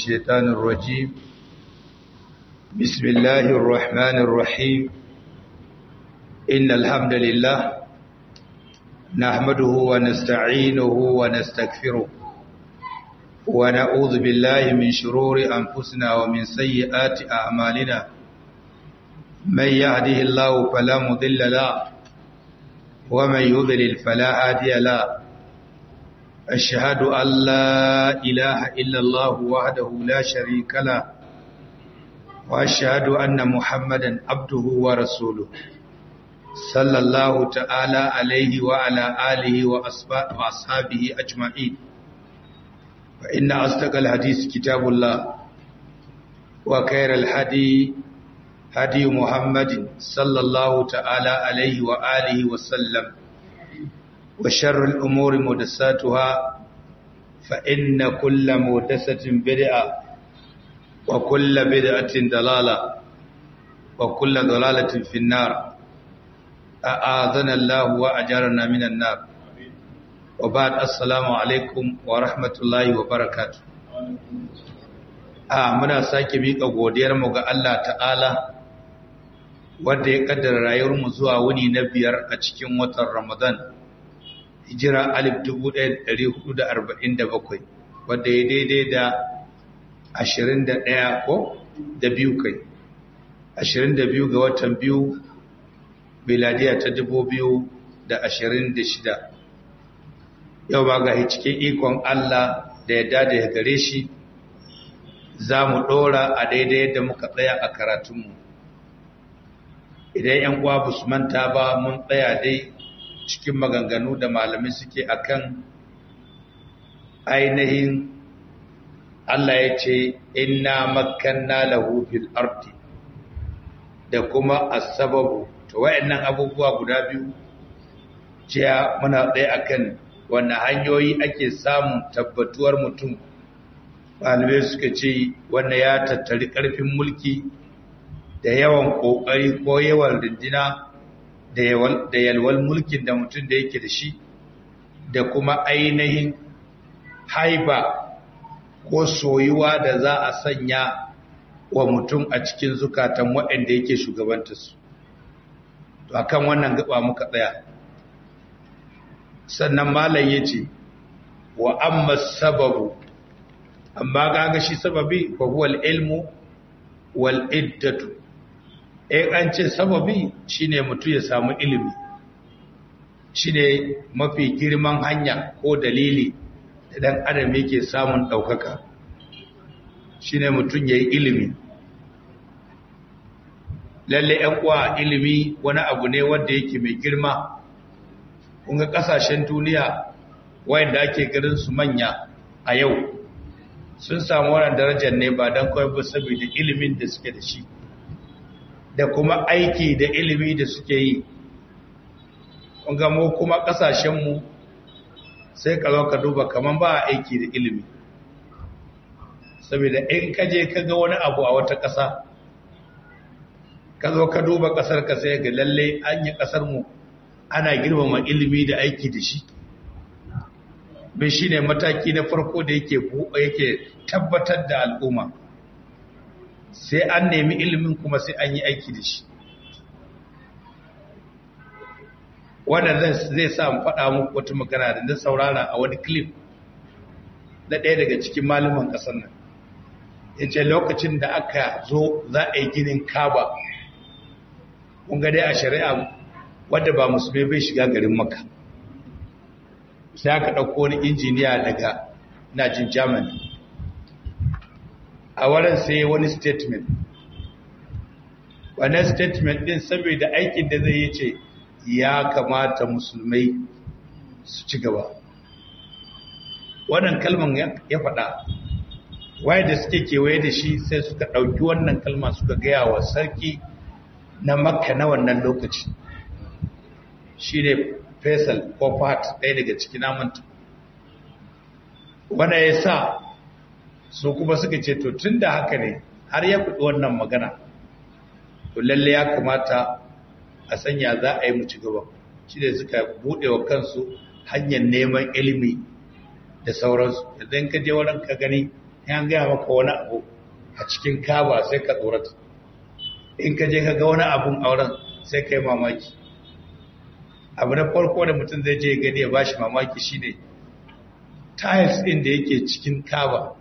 الشيطان الرجيم بسم الله الرحمن الرحيم إن الحمد لله نحمده ونستعينه ونستغفره ونعوذ بالله من شرور أنفسنا ومن سيئات أعمالنا من يهده الله فلا مضل له ومن يضلل فلا هادي له أشهد أن لا إله إلا الله وحده لا شريك له وأشهد أن محمدا عبده ورسوله صلى الله تعالى عليه وعلى آله وأصحابه أجمعين فإن أصدق الحديث كتاب الله وخير الحديث هدي محمد صلى الله تعالى عليه وآله وسلم وشر الأمور مدساتها فإن كل مدسة بدعة وكل بدعة ضلالة وكل ضلالة في النار أعاذنا الله وأجرنا من النار وبعد السلام عليكم ورحمة الله وبركاته a muna sake miƙa godiyarmu ga Allah ta'ala wanda ya kaddara rayuwarmu zuwa wuni na biyar a cikin watan Ramadan hijira alif dubu ɗaya ɗari hudu da arba'in da bakwai wadda ya daidai da ashirin da ɗaya ko da biyu kai ashirin da biyu ga watan biyu biladiya ta dubu biyu da ashirin da shida yau ba ga cikin ikon Allah da ya dada ya gare shi za mu ɗora a daidai yadda muka tsaya a karatunmu idan 'yan uwa su manta ba mun tsaya dai cikin maganganu da malamai suke akan ainihin Allah ya ce inna makanna lahu fil ardi da kuma as-sababu to wayannan abubuwa guda biyu jiya muna tsaye akan wannan hanyoyi ake samun tabbatuwar mutum malamai suka ce wanda ya tattari karfin mulki da yawan kokari ko yawan rindina da yalwal mulkin da mutum da yake da shi da kuma ainihin haiba ko soyuwa da za a sanya wa mutum a cikin zukatan waɗanda yake shugabanta su to akan wannan gaba muka tsaya sannan malam ya ce wa amma sababu amma gaga shi sababi fa huwa ilmu wal iddatu in an ce sababi shine mutum ya samu ilimi shine mafi girman hanya ko dalili da dan adam yake samun daukaka shine mutum yayi ilimi lalle ɗan uwa ilimi wani abu ne wanda yake mai girma kun ga kasashen duniya wayanda ake garin su manya a yau sun samu wannan darajar ne ba dan kawai ba saboda ilimin da suke da shi da kuma aiki da ilimi da suke yi mu kuma ƙasashenmu sai ka zo ka duba kamar ba a aiki da ilimi saboda in ka je ka ga wani abu a wata ƙasa ka zo ka duba ƙasar ka sai ga lalle an yi ƙasarmu ana girmama ilimi da aiki da shi bai shi ne mataki na farko da yake tabbatar da al'umma sai an nemi ilimin kuma sai an yi aiki da shi wannan zai sa mu faɗa muku wata magana da na saurara a wani clip na ɗaya daga cikin malaman ƙasar nan ya ce lokacin da aka zo za a yi ginin kaba kun ga dai a shari'a wadda ba musulmi bai shiga garin maka sai aka ɗauko wani injiniya daga najin germany a wurin sai wani statement wani statement din saboda aikin da zai yi ce ya kamata musulmai su ci gaba wannan kalman ya faɗa waye da suke kewaye da shi sai suka ɗauki wannan kalma suka gaya wa sarki na makka na wannan lokaci shi ne faisal ko fat ɗaya daga cikin namanta wanda ya sa su kuma suka ce to tun da haka ne har ya kuɗi wannan magana to lalle ya kamata a sanya za a yi mu ci gaba shi da suka buɗe wa kansu hanyar neman ilimi da sauransu idan ka je wurin ka gani yan gaya maka wani abu a cikin kaba sai ka tsorata in ka je ka ga wani abun auren sai ka yi mamaki abu na farko da mutum zai je gani ya bashi mamaki shine tiles ɗin da yake cikin kaba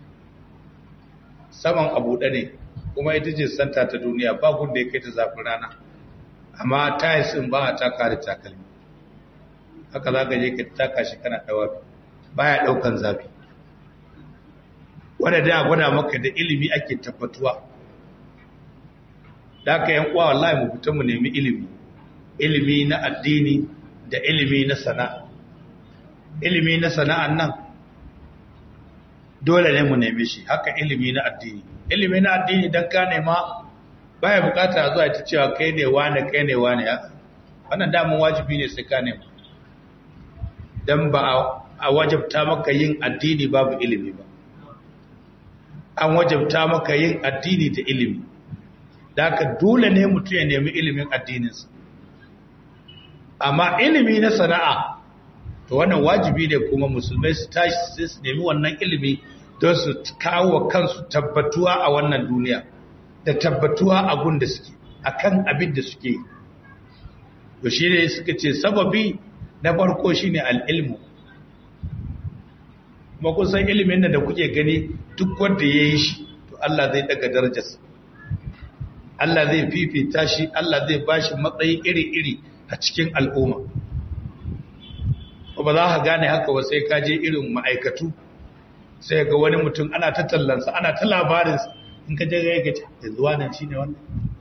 saman abu ne kuma ita ce santa ta duniya ba da ya kai ta zafin rana amma tiles ɗin ba a taka da takalmi haka za ka je ka taka shi kana ɗawa baya ɗaukan zafi wadda da gwada maka da ilimi ake tabbatuwa da aka yan uwa wallahi mu fita mu nemi ilimi ilimi na addini da ilimi na sana'a ilimi na sana'an nan dole ne mu neme shi haka ilimi na addini ilimi na addini dan ka nema baya bukata zuwa ta cewa kai ne wane kai ne wane ya wannan damun wajibi ne sai ka nema dan ba a wajabta maka yin addini babu ilimi ba an wajabta maka yin addini da ilimi da haka dole ne mutum ya nemi ilimin addininsa amma ilimi na sana'a to wannan wajibi ne kuma musulmai su tashi su nemi wannan ilimi don su kawo kansu tabbatuwa a wannan duniya da tabbatuwa a gun da suke akan abin da suke to shi ne suka ce sababi na farko shine al'ilmu kuma kusan ilimin da kuke gani duk wanda ya yi shi to Allah zai daga darajarsa Allah zai fifita shi Allah zai bashi matsayi iri-iri a cikin al'umma ba za ka gane haka ba sai ka je irin ma'aikatu sai ga wani mutum ana ta tallansa ana ta labarinsa in ka je ga yake da zuwa nan shi ne wannan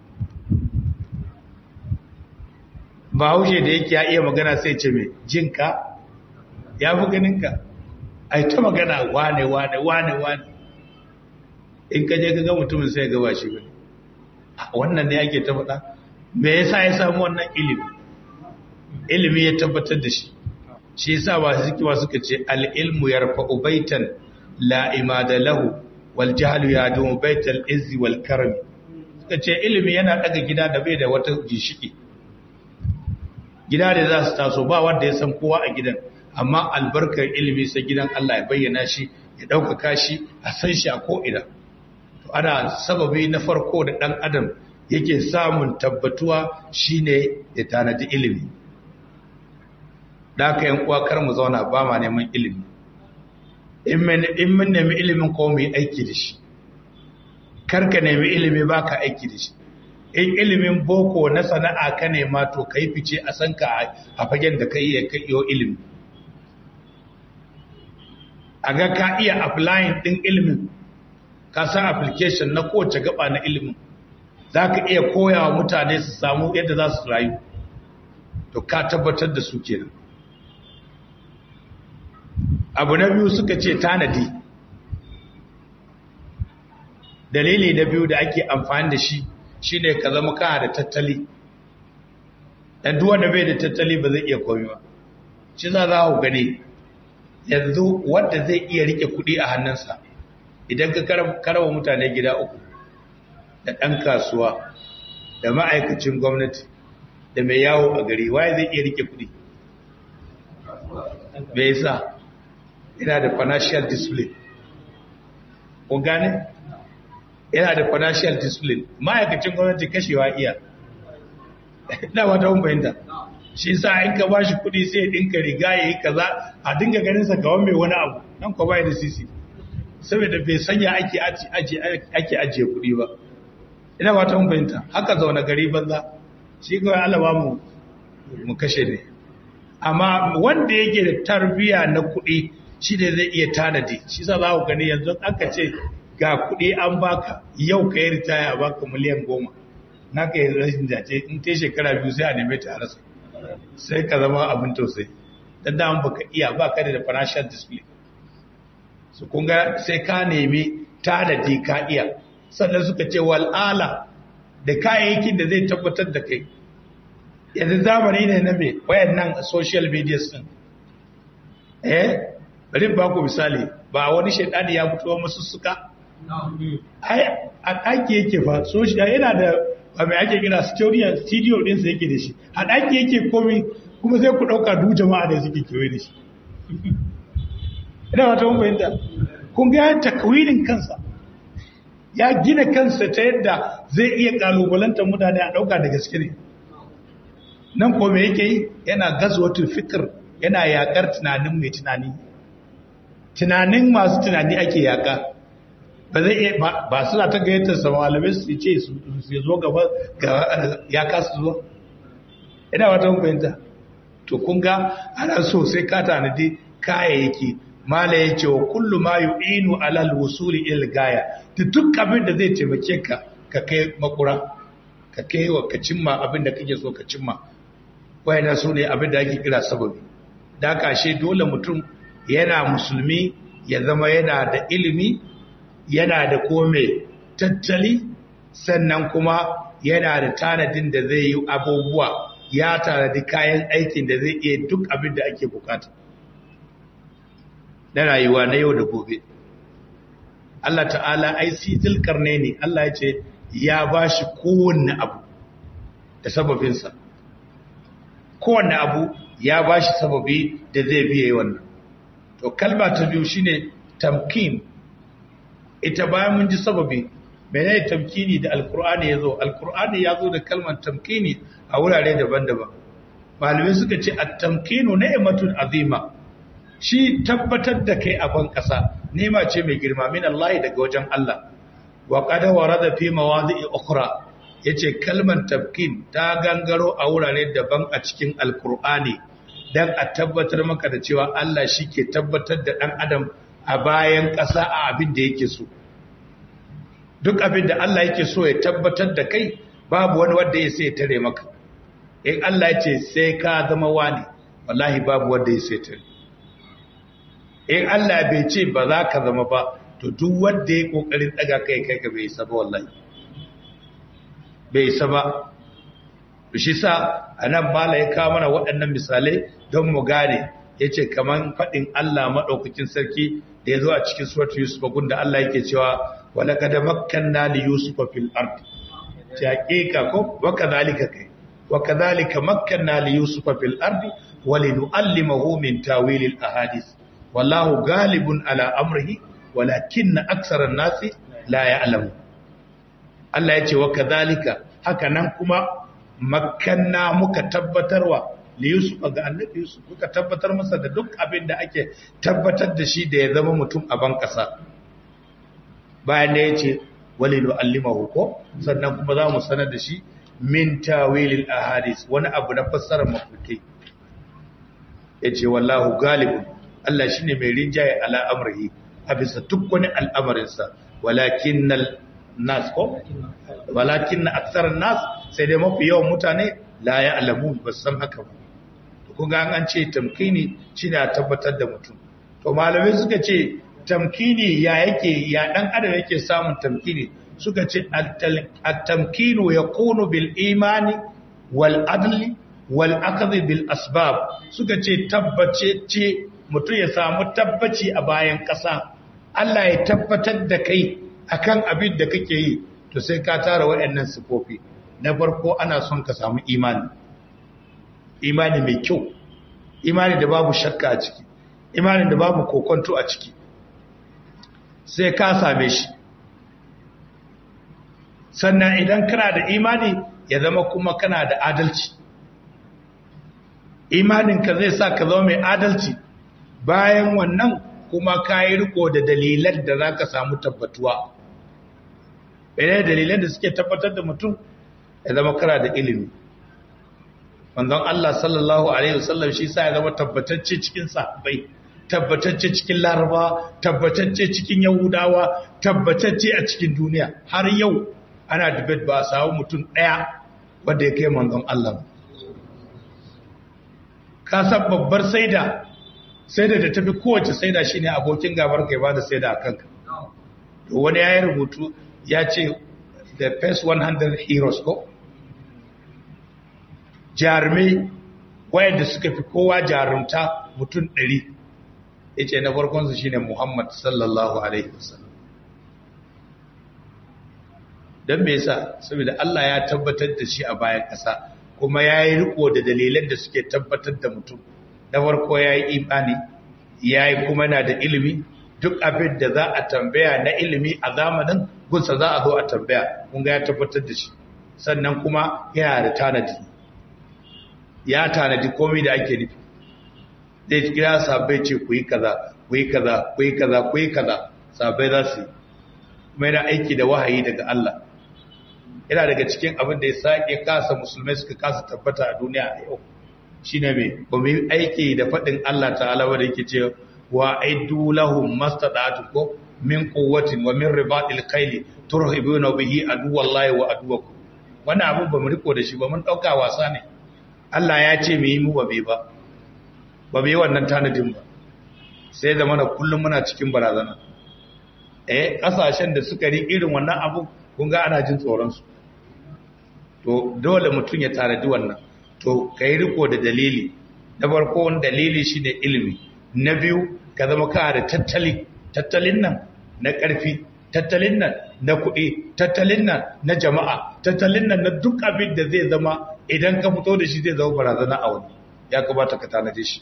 ba haushe da yake ya iya magana sai ce mai jinka ya fi ganinka a ta magana wane wane wane wane in ka je ka ga mutumin sai ga ba shi bane wannan ne ake ta faɗa me yasa ya samu wannan ilimi ilimi ya tabbatar da shi shi yasa ba su kiwa suka ce al-ilmu yarfa'u baitan la imada lahu wal jahlu yadum baital izzi wal karam suka ce ilimi yana daga gida da bai da wata gishiki gida da za su taso ba wanda ya san kowa a gidan amma albarkar ilimi sai gidan Allah ya bayyana shi ya ɗaukaka shi a san shi a ko'ina to ana sababi na farko da ɗan adam yake samun tabbatuwa shine ya tanadi ilimi da aka yin kar mu zauna ba ma neman ilimi in mun nemi ilimin ko mu yi aiki da shi karka nemi ilimi ba ka aiki da shi in ilimin boko na sana'a ka nema to ka yi fice a san ka a fagen da ka iya ka iyo ilimi a ga ka iya applying ɗin ilimin ka san application na kowace gaba na ilimin za ka iya koya wa mutane su samu yadda za su rayu to ka tabbatar da su kenan abu na biyu suka ce tanadi dalili na biyu da ake amfani da shi shine ka zama kana da tattali dan duk wanda bai da tattali ba zai iya komai ba shi za za ku gani yanzu wanda zai iya rike kuɗi a hannunsa idan ka karawa mutane gida uku da ɗan kasuwa da ma'aikacin gwamnati da mai yawo a gari waye zai iya rike kuɗi bai sa yana da financial discipline kun gane yana da financial discipline ma'aikacin gwamnati kashewa iya ina wata hun bayanta shi sa in ka ba shi kudi sai ya dinka riga ya yi kaza a dinga ganin sa kawan mai wani abu nan ko bai da sisi saboda bai sanya ake ake ajiye kudi ba ina wata hun bayanta haka zaune gari banza shi kawai Allah ba mu mu kashe ne amma wanda yake da tarbiya na kudi shi ne zai iya tanadi shi sa za ku gani yanzu aka ce ga kuɗi an baka yau ka yi ritaya a baka miliyan goma na ka yi rashin jace in ta shekara biyu sai a neme ta a rasa sai ka zama abin tausayi don da baka iya baka da financial display su kunga sai ka nemi tanadi ka iya sannan suka ce wal'ala da kayayyakin da zai tabbatar da kai yanzu zamani ne na mai wayannan social media sun eh bari ba ku misali ba wani shaidani ya fito masu suka ai a ɗaki yake fa so shi yana da ba mai ake kira studio studio din sa yake da shi a ɗaki yake komai kuma sai ku ɗauka duk jama'a da suke kewaye da shi ina wata mun fahimta kun ga ya takwinin kansa ya gina kansa ta yadda zai iya kalubalantar mutane a ɗauka da gaske ne nan ko me yake yi yana gazwatul fikir yana yakar tunanin mai tunani tunanin masu tunani ake yaka ba zai iya ba suna ta gayyatar sa malamai su ce su zo gaba ya kasu zuwa ina wata fahimta to kun ga ana so sai ka tanadi kayayyaki mala ya ce wa kullu ma yu'inu ala al-wusuli il gaya da duk abin da zai taimake ka ka kai makura ka kai wa ka cimma abin da kake so ka cimma wayana su ne abin da ake kira sababi da kashe dole mutum yana musulmi ya zama yana da ilimi yana da kome tattali sannan kuma yana da tanadin da zai yi abubuwa ya tanadi kayan aikin da zai iya duk abin da ake bukata na rayuwa na yau da gobe Allah ta'ala ai sitil karne ne Allah ya ce ya ba shi kowanne abu da sababinsa kowanne abu ya ba shi sababi da zai biye wannan to kalma ta biyu shine tamkin ita bayan mun ji sababi menene tamkini da alkur'ani yazo alkur'ani yazo da kalmar tamkini a wurare daban-daban malamai suka ce at-tamkinu ni'matun azima shi tabbatar da kai a ban kasa nema ce mai girma min Allah daga wajen Allah wa qad warada fi mawadi'i ukhra yace kalmar tamkin ta gangaro a wurare daban a cikin alkur'ani dan a tabbatar maka da cewa Allah shi ke tabbatar da dan adam a bayan ƙasa a abin da yake so duk abin da Allah yake so ya tabbatar da kai babu wani wanda ya sai tare maka in Allah ya ce sai ka zama wani wallahi babu wanda ya sai tare in Allah bai ce ba za ka zama ba to duk wanda ya kokarin daga kai kai ka bai saba wallahi bai saba shi sa anan mala ya kawo mana waɗannan misalai don mu gane yace kaman faɗin Allah madaukakin sarki da ya zo a cikin suratul yusuf gunda Allah yake cewa walaqad makkanna li yusufa fil ard taqiqa ko wa kadhalika kai wa kadhalika makkanna li yusufa fil ard wa linuallimahu min tawil al ahadith wallahu ghalibun ala amrihi walakinna aktsara an-nasi la ya'lamu Allah yace wa kadhalika haka nan kuma makkanna muka tabbatarwa li Yusuf ga annabi Yusuf kuka tabbatar masa da duk abin da ake tabbatar da shi da ya zama mutum a ban kasa bayan da yace walilu allimahu ko sannan kuma za mu sanar da shi min tawilil ahadith wani abu na fassarar mafukai yace wallahu galibun Allah shine mai rinjaye ala amrihi a bisa duk wani al'amarinsa walakinnal nas ko walakinna aktsaran nas sai dai mafi yawan mutane la ya'lamun ba san haka ba kun ga an ce tamkini shine a tabbatar da mutum to malamai suka ce tamkini ya yake ya dan adam yake samun tamkini suka ce at-tamkinu yakunu bil imani wal adli wal akhdh bil asbab suka ce tabbace ce mutum ya samu tabbaci a bayan ƙasa Allah ya tabbatar da kai akan abin da kake yi to sai ka tara waɗannan sifofi na farko ana son ka samu imani imani mai kyau imani da babu shakka a ciki imani da babu kokonto a ciki sai ka same shi sannan idan kana da imani ya zama kuma kana da adalci imaninka zai sa ka zama mai adalci bayan wannan kuma ka yi riko da dalilan da za ka samu tabbatuwa ɗaya dalilan da suke tabbatar da mutum ya zama kara da ilimi manzon Allah sallallahu alaihi wasallam shi sa ya zama tabbatacce cikin sahabbai tabbatacce cikin laraba tabbatacce cikin yahudawa tabbatacce a cikin duniya har yau ana debate ba a samu mutum ɗaya wanda ya kai manzon Allah ka san babbar saida saida da tafi kowace saida shine abokin gabar kai ba da saida a kanka to wani ya yi rubutu ya ce the first 100 heroes ko jarumai wayanda suka fi kowa jarumta mutum ɗari ya ce na farkonsu shi ne muhammad sallallahu alaihi wasallam don me yasa saboda Allah ya tabbatar da shi a bayan ƙasa kuma ya yi riko da dalilan da suke tabbatar da mutum na farko ya yi imani ya yi kuma na da ilimi duk abin da za a tambaya na ilimi a zamanin gunsa za a zo a tambaya kun ga ya tabbatar da shi sannan kuma yana da tanadi ya tanadi komai da ake nufi zai kira sabai ce ku yi kaza ku yi kaza ku yi kaza ku yi kaza sabai za su yi kuma yana aiki da wahayi daga Allah yana daga cikin abin da ya sake kasa musulmai suka kasa tabbata a duniya a yau shine me ba mu yi aiki da faɗin Allah ta'ala wanda yake ce wa aidu lahum mastada'atu ko min quwwatin wa min ribatil khayli turhibuna bihi aduwallahi wa aduwakum wannan abin ba mu riko da shi ba mun dauka wasa ne Allah ya ce mu yi mu ba bai ba ba bai wannan tanadin ba sai da mana kullum muna cikin barazana eh kasashen da suka ri irin wannan abu kun ga ana jin tsoron su to dole mutum ya tanadi wannan to kai riko da dalili na farko wani dalili shine ilimi na biyu ka zama ka da tattali tattalin nan na ƙarfi tattalin nan na kuɗi tattalin nan na jama'a tattalin nan na duk abin da zai zama idan ka fito da shi zai zama barazana a wani ya kamata ka tanade shi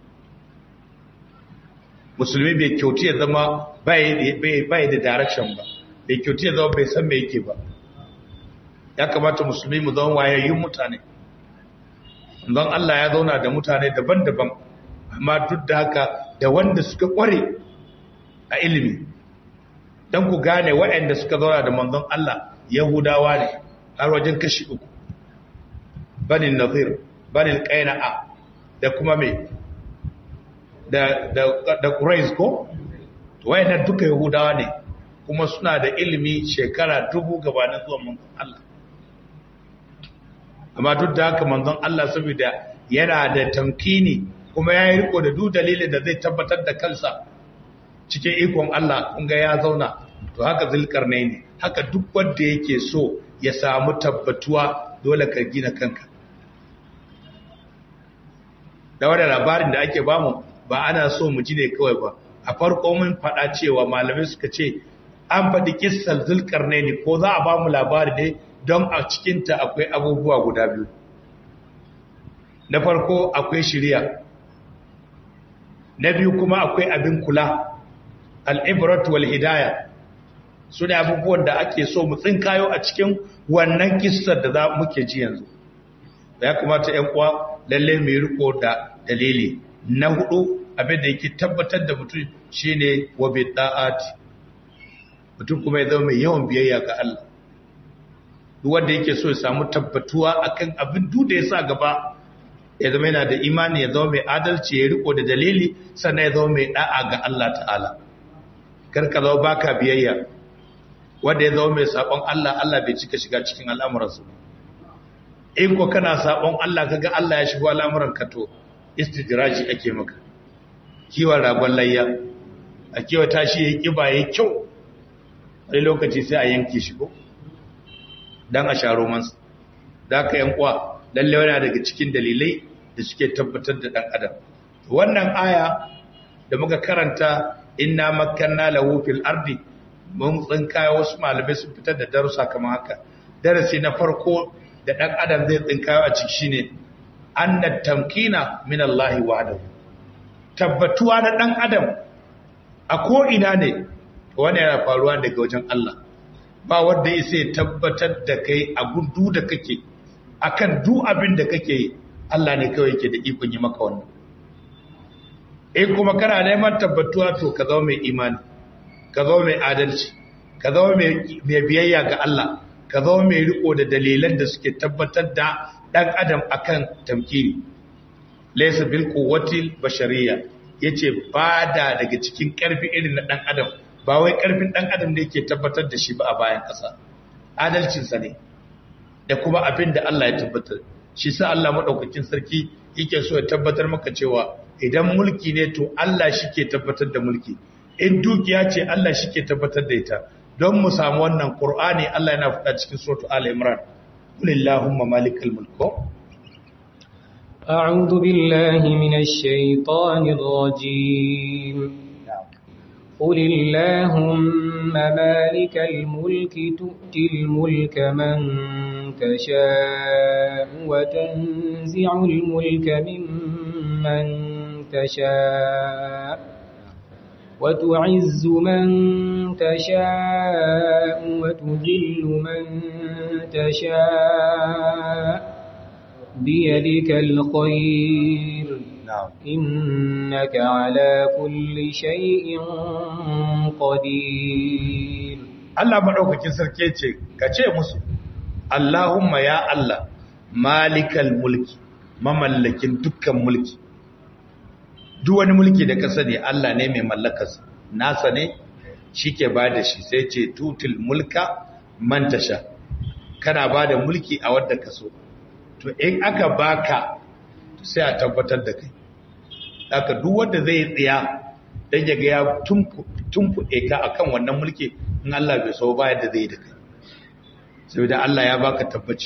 musulmi bai kyauti ya zama bai da direction ba bai kyauti ya zama bai san me yake ba ya kamata musulmi mu zama wayayyun mutane don Allah ya zauna da mutane daban-daban amma duk da haka da wanda suka kware a ilimi don ku gane waɗanda suka zauna da manzon Allah yahudawa ne har wajen kashi uku banin nazir banin qaina'a da kuma me da da da quraiz ko wayannan duka yahudawa ne kuma suna da ilimi shekara dubu gabanin zuwan manzon Allah amma duk da haka manzon Allah saboda yana da tamkini kuma ya yi riko da duk dalilin da zai tabbatar da kansa cikin ikon Allah kun ga ya zauna to haka zulkarnai ne haka duk wanda yake so ya samu tabbatuwa dole ka gina kanka da wanda labarin da ake bamu ba ana so mu ji ne kawai ba a farko mun faɗa cewa malamai suka ce an faɗi kissar zulkarnai ne ko za a bamu labari ne don a cikinta akwai abubuwa guda biyu na farko akwai shirya na biyu kuma akwai abin kula al'ibrat wal hidaya su ne abubuwan da ake so mu tsinkayo a cikin wannan kissar da za muke ji yanzu da ya kamata ‘yan uwa lalle mai riko da dalili na hudu abin da yake tabbatar da mutum shine wa bi da'ati mutum kuma ya zama mai yawan biyayya ga Allah duk wanda yake so ya samu tabbatuwa akan abin duk da ya sa gaba ya zama yana da imani ya zama mai adalci ya riko da dalili sannan ya zama mai da'a ga Allah ta'ala kar ka zama baka biyayya wanda ya zama mai sabon Allah Allah bai cika shiga cikin al'amuransa in ko kana sabon Allah kaga Allah ya shigo al'amuran ka to istidraji ake maka kiwon ragon layya a kiwa tashi yayi kiba yayi kyau wani lokaci sai a yanke shi ko dan a sharo mansa da ka yan kwa lalle yana daga cikin dalilai da suke tabbatar da dan adam wannan aya da muka karanta inna makkanna lahu fil ardi mun tsinkaya wasu malamai sun fitar da darussa kamar haka darasi na farko da dan adam zai tsinkayo a ciki shine anna tamkina min Allah wahdahu tabbatuwa na dan adam a ko ina ne wannan yana faruwa daga wajen Allah ba wanda ya tabbatar da kai a gudu da kake akan duk abin da kake yi Allah ne kawai yake da ikon yi maka wannan in kuma kana neman tabbatuwa to ka zama mai imani ka zama mai adalci ka zama mai biyayya ga Allah ka zama mai riko da dalilan da suke tabbatar da dan adam akan tamkini laysa bil quwwati bashariyya yace bada daga cikin karfi irin na dan adam ba wai karfin dan adam da yake tabbatar da shi ba a bayan ƙasa adalcin sa ne da kuma abin da Allah ya tabbatar shi sa Allah madaukakin sarki yake so ya tabbatar maka cewa idan mulki ne to Allah shi ke tabbatar da mulki in dukiya ce Allah shi ke tabbatar da ita don mu samu wannan Qur'ani Allah yana faɗa cikin suratu Al Imran Qulillahumma malikal mulk أعوذ بالله من الشيطان الرجيم قل اللهم مالك الملك تؤتي الملك من تشاء وتنزع الملك ممن تشاء وتعز من تشاء وتذل من تشاء بيدك الخير na'am إنك على كل شيء قدير Allah maɗaukakin sarki ce ka ce musu Allahumma ya Allah malikal mulki mamallakin dukkan mulki duk wani mulki da ka sani Allah ne mai mallakarsa nasa ne shike ba da shi sai ce tutul mulka man tasha kana ba da mulki a wadda ka so to in aka baka to sai a tabbatar da kai haka duk wanda zai tsaya dan ya ga ya tumfuɗe ka akan wannan mulki in Allah bai so ba yadda zai da kai saboda Allah ya baka tabbaci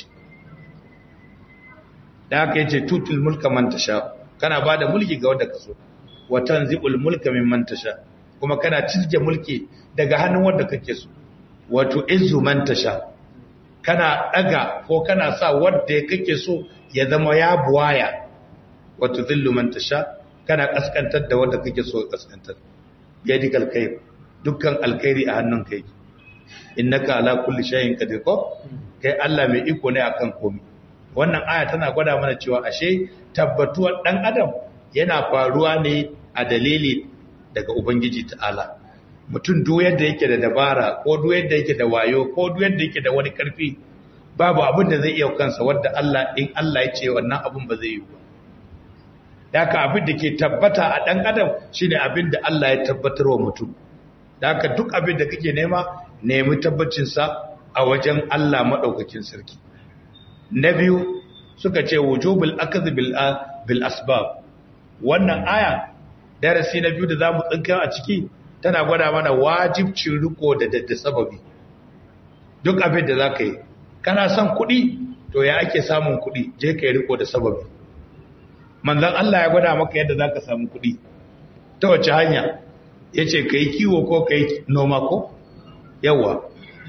da haka yace tutul mulka man tasha kana bada mulki ga wanda ka so wa tanzibul mulka mimman tasha kuma kana cizge mulki daga hannun wanda kake so wato izzu man tasha kana daga ko kana sa wanda kake so ya zama ya buwaya wato zillu man tasha kana kaskantar da wanda kake so kaskantar yadikal khair dukkan alkhairi a hannun kai innaka ala kulli shay'in qadir ko kai Allah mai iko ne akan komai wannan aya tana gwada mana cewa ashe tabbatuwar dan adam yana faruwa ne a dalili daga ubangiji ta'ala mutum duk yadda yake da dabara ko duk yadda yake da wayo ko duk yadda yake da wani karfi babu abin da zai iya kansa wanda Allah in Allah ya ce wannan abin ba zai yi ba Daka abin da ke tabbata a ɗan adam shine abin da Allah ya tabbatar wa mutum Daka duk abin da kake nema nemi tabbacinsa a wajen Allah maɗaukakin sarki na biyu suka ce wujubul akhdh bil bil asbab wannan aya darasi na biyu da zamu tsinka a ciki tana gwada mana wajibcin riko da da sababi duk abin da zaka yi kana son kuɗi to ya ake samun kuɗi je ka yi riko da sababi manzon Allah ya gwada maka yadda zaka samu kuɗi ta wace hanya yace kai kiwo ko kai noma ko yawa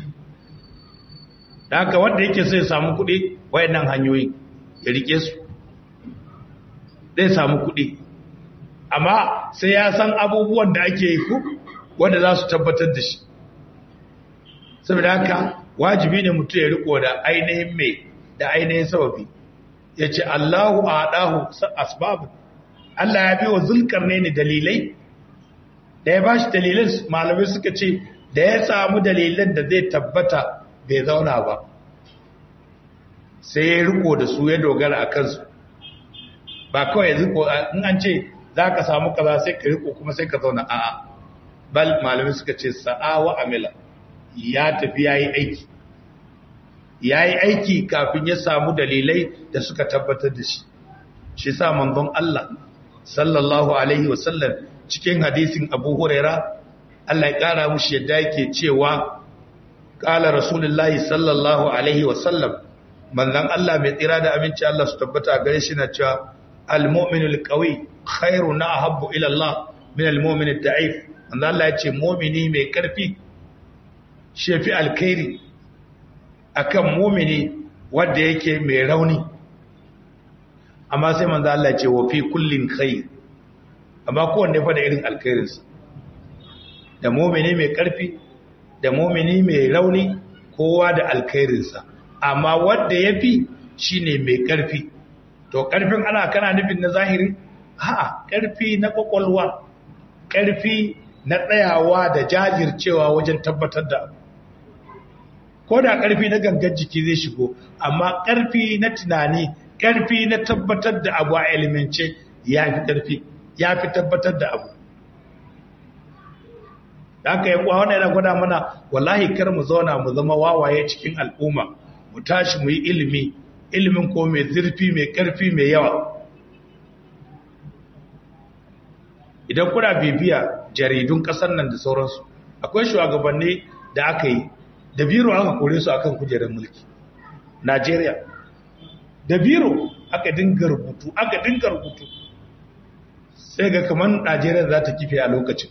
da haka wanda yake sai samu kuɗi wayannan hanyoyi ya rike su zai samu kuɗi amma sai ya san abubuwan da ake yi ku wanda za su tabbatar da shi saboda haka wajibi ne mutum ya riko da ainihin mai da ainihin sababi ya ce Allahu a ɗahu asbabu Allah ya biyo zulkar ne ni dalilai da ya ba shi dalilin malamai suka ce da ya samu dalilan da zai tabbata bai zauna ba sai ya riko da su ya dogara a kansu ba kawai riko in an ce za ka samu kaza sai ka riko kuma sai ka zauna a'a bal malamai suka ce sa'a wa amila ya tafi ya yi aiki ya yi aiki kafin ya samu dalilai da suka tabbatar da shi shi sa manzon Allah sallallahu alaihi wasallam cikin hadisin abu huraira Allah ya kara mushi yadda yake cewa kala rasulullahi sallallahu alaihi wasallam manzon Allah mai tsira da aminci Allah su tabbata a gare shi na cewa al-mu'minul qawi khairu na ahabbu ila Allah min al-mu'min ad-da'if manzon Allah ya ce mu'mini mai karfi shefi alkhairi akan mu'mini wanda yake mai rauni amma sai manzon Allah ya ce wa fi kullin khair amma kowanne fa da irin alkhairinsa da mu'mini mai karfi da mu'mini mai rauni kowa da alkhairinsa amma wanda ya fi shi ne mai ƙarfi to ƙarfin ana kana nufin na zahiri ha ƙarfi na ƙwaƙwalwa ƙarfi na tsayawa da jajircewa wajen tabbatar da ko da ƙarfi na gangan jiki zai shigo amma ƙarfi na tunani ƙarfi na tabbatar da abu a ilimance ya fi ƙarfi ya fi tabbatar da abu da aka yi wannan yana gwada mana wallahi kar mu zauna mu zama wawaye cikin al'umma mu tashi mu yi ilimi ilimin ko mai zurfi mai ƙarfi mai yawa idan kuna bibiya jaridun ƙasar nan da sauransu akwai shugabanni da aka yi da biro aka kore su akan kujerar mulki najeriya da biro aka dinga rubutu aka dinga rubutu sai ga kamar najeriya za ta kife a lokacin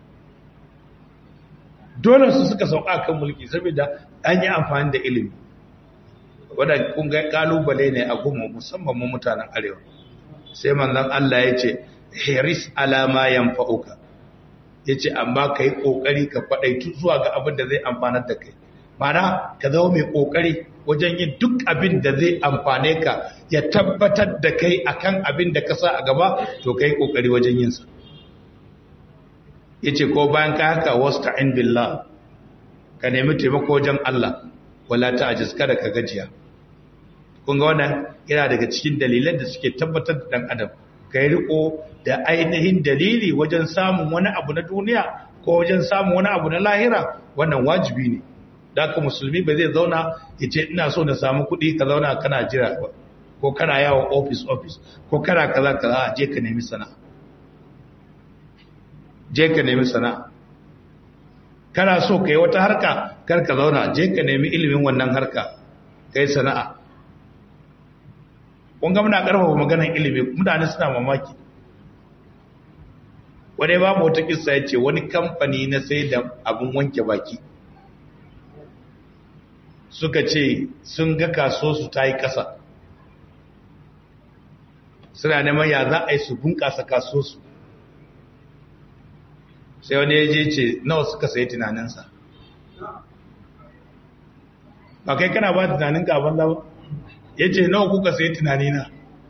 dole su suka sauka kan mulki saboda an yi amfani da ilimi wadda kun ga kalubale ne a goma musamman mu mutanen arewa sai manzon Allah ya ce hiris alama yanfa'uka ya ce amma ka yi ƙoƙari ka faɗaitu zuwa ga abin da zai amfanar da kai mana ka zama mai ƙoƙari wajen yin duk abin da zai amfane ka ya tabbatar da kai akan abin da ka sa a gaba to ka yi ƙoƙari wajen yinsa ya ce ko bayan ka haka wasu ta'in billah ka nemi taimako wajen Allah wala ta ajiz kada ka gajiya kun ga wannan yana daga cikin dalilan da suke tabbatar da dan adam kai riko da ainihin dalili wajen samun wani abu na duniya ko wajen samun wani abu na lahira wannan wajibi ne da haka musulmi ba zai zauna ya ce ina so na samu kuɗi ka zauna kana jira ba ko kana yawon office office ko kana kaza kaza je ka nemi sana'a je ka nemi sana'a kana so ka yi wata harka kar ka zauna je ka nemi ilimin wannan harka kai sana'a kun ga muna karfafa maganar ilimi mutane suna mamaki wani babu wata kissa ya ce wani kamfani na sai da abin wanke baki suka ce sun ga kaso su ta yi ƙasa suna neman ya za a yi su bunƙasa kaso su sai wani ya je ce nawa suka sayi tunaninsa ba kai kana ba tunanin gaban lawa ya ce nawa kuka sayi tunanina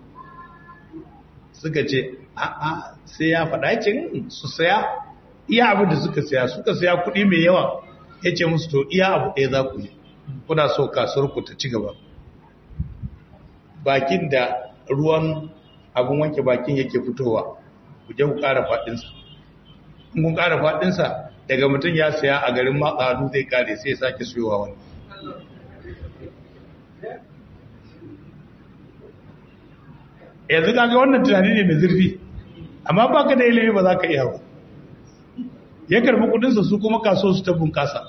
suka ce a'a sai ya faɗa ce su saya iya abin da suka saya suka saya kuɗi mai yawa ya ce musu to iya abu ɗaya za ku yi kuna so kasuwar ku ta ci gaba bakin da ruwan abin wanke bakin yake fitowa ku je ku ƙara faɗinsa in kun ƙara faɗinsa daga mutum ya saya a garin matsadu zai ƙare sai ya sake siyowa wani yanzu kaga wannan tunani ne mai zurfi amma baka da ilimi ba za ka iya ba ya karbi kudinsa su kuma kaso su ta bunkasa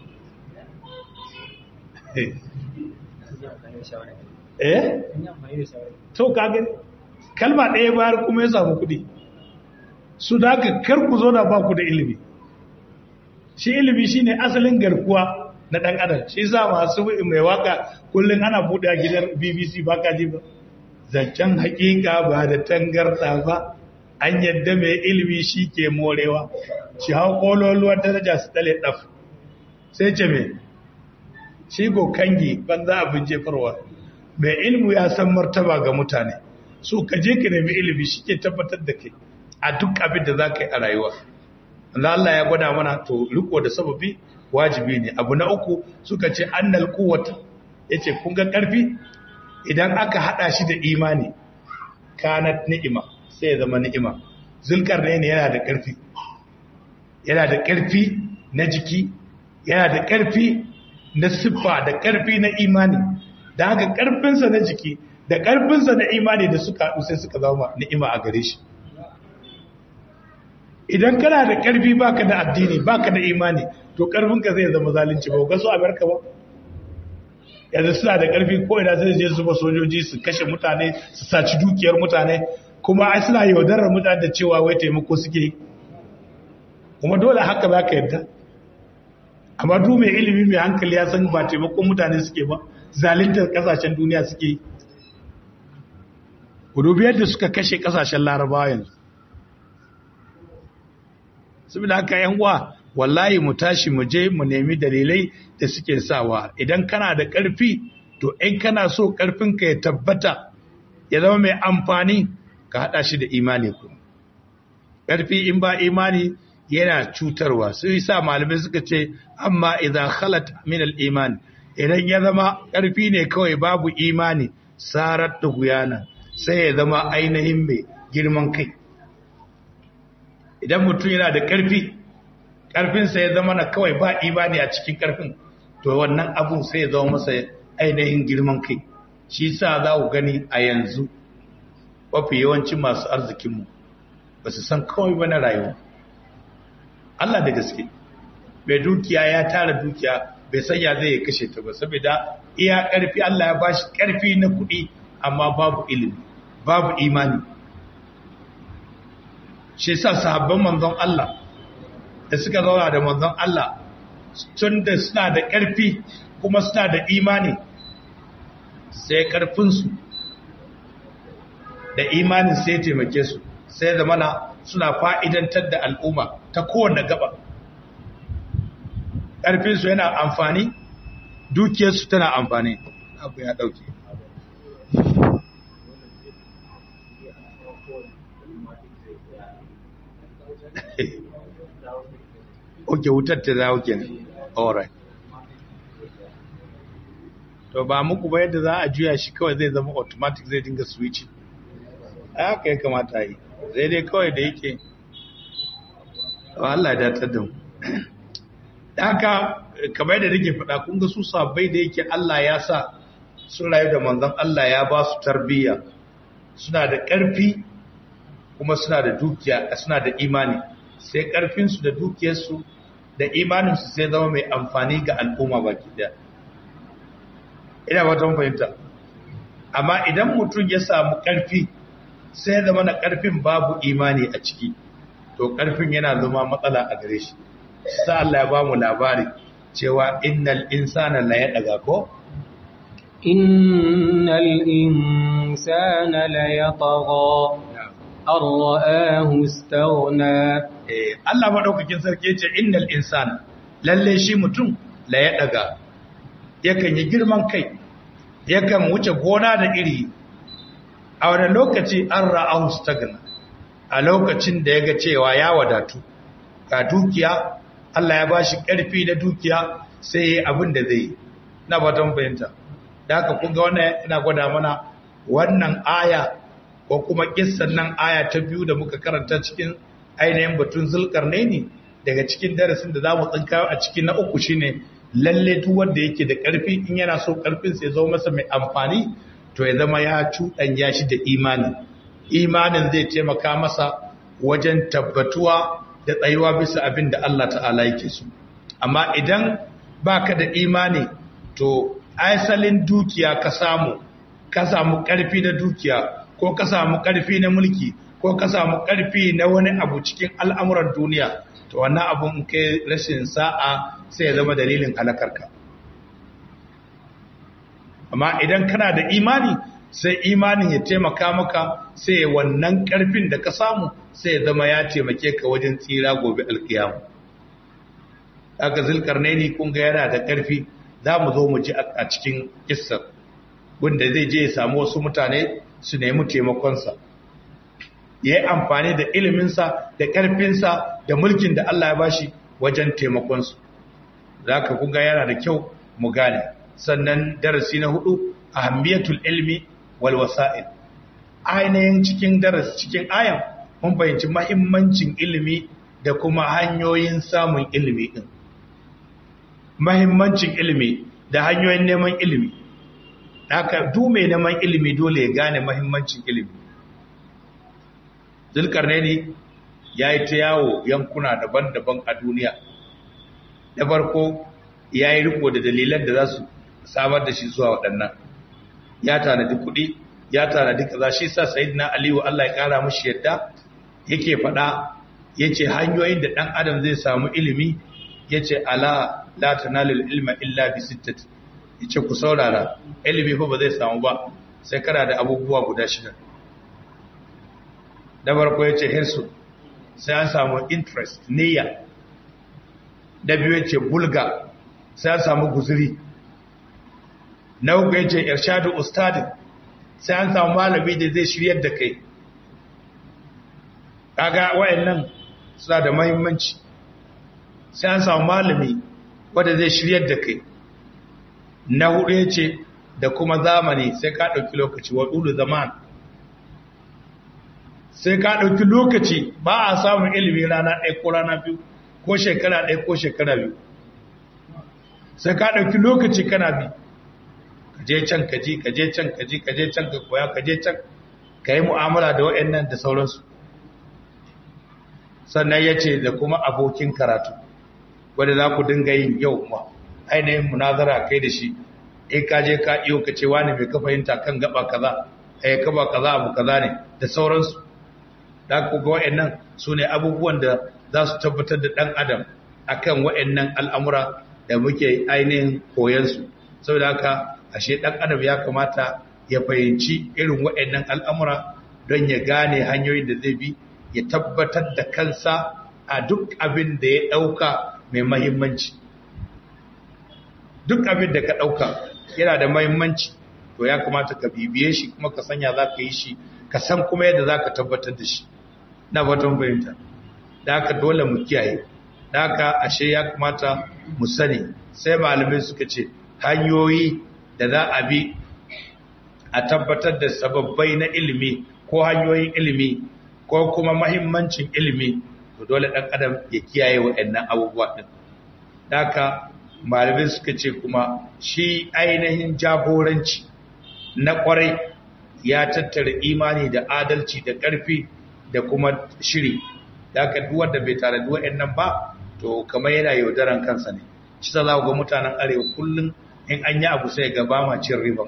eh to kaga kalma ɗaya bayar kuma ya samu kudi su da haka kar ku zo da ba ku da ilimi shi ilimi shine asalin garkuwa na ɗan adam shi sa masu mai waka kullum ana buɗe a gidan bbc baka ji ba zancen hakika ba da tangarda ba an yadda mai ilimi shi ke morewa shi hau kololuwar daraja su tale ɗaf sai ce mai shi go kangi banza abin jefarwa mai ilimi ya san martaba ga mutane so ka je ka nemi ilimi shi ke tabbatar da kai a duk abin da za ka yi a rayuwa Allah ya gwada mana to riko da sababi wajibi ne abu na uku suka ce annal quwwata yace kun ga karfi idan aka hada shi da imani kanat ni'ima sai ya zama ni'ima zulkarnaini yana da karfi yana da karfi na jiki yana da karfi na siffa da karfi na imani da haka karfinsa na jiki da karfinsa na imani da suka haɗu sai suka zama ni'ima a gare shi idan kana da karfi baka da addini baka da imani to karfinka zai zama zalunci ba ga su amerika ba yanzu suna da ƙarfi ko ina sai je zuba sojoji su kashe mutane su saci dukiyar mutane kuma ai suna yaudarar mutane da cewa wai taimako suke kuma dole haka za ka yadda amma duk mai ilimi mai hankali ya san ba taimakon mutane suke ba zaluntar kasashen duniya suke yi ku dubi yadda suka kashe kasashen larabawa yanzu saboda haka yan uwa wallahi mu tashi mu je mu nemi dalilai da suke sawa idan kana da ƙarfi to in kana so ƙarfinka ya tabbata ya zama mai amfani ka haɗa shi da imani ku ƙarfi in ba imani yana cutarwa su yi sa malamai suka ce amma idan khalat min al-iman idan ya zama ƙarfi ne kawai babu imani sarar da guyana sai ya zama ainihin mai girman kai idan mutum yana da ƙarfi ƙarfinsa ya zama na kawai ba imani a cikin ƙarfin to wannan abu sai ya zama masa ainihin girman kai shi sa za ku gani a yanzu mafi yawancin masu arzikinmu ba su san kawai ba na rayuwa Allah da gaske mai dukiya ya tara dukiya bai sanya zai ya kashe ta ba saboda iya ƙarfi Allah ya bashi ƙarfi na kuɗi amma babu ilimi babu imani shi sa sahabban manzon Allah da suka zauna da manzon Allah tun da suna da ƙarfi kuma suna da imani sai ƙarfinsu da imanin sai taimake su sai zamana suna fa'idantar da al'umma ta kowane gaba ƙarfinsu yana amfani dukiyarsu tana amfani abu ya ɗauke oke wutar ta dawo kenan alright to ba muku ba yadda za a juya shi kawai zai zama automatic zai dinga switching a haka ya kamata yi zai dai kawai da yake Allah ya datar da mu haka kamar yadda nake faɗa kun ga su sabbai da yake Allah ya sa sun rayu da manzon Allah ya ba su tarbiyya suna da ƙarfi kuma suna da dukiya suna da imani sai ƙarfinsu da dukiyarsu da imaninsu sai zama mai amfani ga al'umma baki daya ina ba ta fahimta amma idan mutum ya samu ƙarfi sai zama na ƙarfin babu imani a ciki to ƙarfin yana zama matsala a gare shi sa Allah ya ba mu labari cewa innal insana la ya daga ko innal insana la yatagha an ra'ahu istaghna eh Allah madaukakin sarki ce innal insana lalle shi mutum la ya daga yakan yi girman kai yakan wuce gona da iri a wani lokaci an ra'ahu istaghna a lokacin da yaga cewa ya wadatu ga dukiya Allah ya bashi ƙarfi da dukiya sai ya abin da zai na fatan fahimta da haka kun ga wannan ina gwada mana wannan aya ko kuma kissan nan aya ta biyu da muka karanta cikin ainihin batun zulkarnaini daga cikin darasin da zamu tsinka a cikin na uku shine lalle duk wanda yake da ƙarfi in yana so ƙarfin sai zo masa mai amfani to ya zama ya cuɗanya shi da imani imanin zai taimaka masa wajen tabbatuwa da tsayuwa bisa abin da Allah ta'ala yake so amma idan baka da imani to aisalin dukiya ka samu ka samu ƙarfi na dukiya ko ka samu ƙarfi na mulki ko ka samu ƙarfi na wani abu cikin al'amuran duniya to wannan abun kai rashin sa'a sai ya zama dalilin halakarka amma idan kana da imani sai imanin ya taimaka maka sai wannan ƙarfin da ka samu sai ya zama ya taimake ka wajen tsira gobe alkiyamu aka zulkarnaini kun ga yana da ƙarfi za mu zo mu ji a cikin kissar wanda zai je ya samu wasu mutane su nemi taimakonsa ya yi amfani da iliminsa da ƙarfinsa da mulkin da Allah ya bashi wajen taimakonsu za ka kun ga yana da kyau mu gane sannan darasi na hudu ahammiyatul ilmi wal wasa'il ainihin cikin darasi cikin ayan mun fahimci mahimmancin ilimi da kuma hanyoyin samun ilimi din mahimmancin ilimi da hanyoyin neman ilimi haka duk mai neman ilimi dole ya gane mahimmancin ilimi zulkarnaini ya yi ta yawo yankuna daban-daban a duniya da farko ya yi riko da dalilan da za su samar da shi zuwa waɗannan ya tanadi kuɗi ya tanadi kaza shi sa sayyidina aliyu Allah ya kara mushi yadda yake faɗa yace hanyoyin da ɗan adam zai samu ilimi yace ala la tanalul ilma illa bi sittati yace ku saurara ilimi fa ba zai samu ba sai kana da abubuwa guda shida da farko yace hirsu sai an samu interest niyya da biyu yace bulga sai an samu guzuri na uku yace irshadu ustadin sai an samu malami da zai shiryar da kai kaga wayannan suna da muhimmanci sai an samu malami wanda zai shiryar da kai na hudu yace da kuma zamani sai ka dauki lokaci wa dulu zaman sai ka dauki lokaci ba a samun ilimi rana ɗaya ko rana biyu ko shekara ɗaya ko shekara biyu sai ka dauki lokaci kana bi kaje can kaji kaje can kaji kaje can ka koya kaje can ka yi mu'amala da waɗannan da sauransu sannan ya ce da kuma abokin karatu wadda za ku dinga yin yau ma ainihin munazara kai da shi in ka je ka iyo ka ce wani mai ka fahimta kan gaba kaza eh kaba kaza abu kaza ne da sauransu da ku ga waɗannan su ne abubuwan da za su tabbatar da ɗan adam akan waɗannan al'amura da muke ainihin koyansu saboda haka ashe ɗan adam ya kamata ya fahimci irin waɗannan al'amura don ya gane hanyoyin da zai bi ya tabbatar da kansa a duk abin da ya ɗauka mai mahimmanci duk abin da ka ɗauka yana da mahimmanci to ya kamata ka bibiye shi kuma ka sanya za ka yi shi ka san kuma yadda za ka tabbatar da shi na fatan fahimta da haka dole mu kiyaye da haka ashe ya kamata mu sani sai malamai suka ce hanyoyi da za a bi a tabbatar da sababbai na ilimi ko hanyoyin ilimi ko kuma mahimmancin ilimi to dole ɗan adam ya kiyaye waɗannan abubuwa ɗin da haka malamai suka ce kuma shi ainihin jagoranci na ƙwarai ya tattara imani da adalci da ƙarfi da kuma shiri da aka duwar da bai tare duwa nan ba to kamar yana yaudaran kansa ne shi za ga mutanen arewa kullum in an yi abu sai ga ba ma cin riba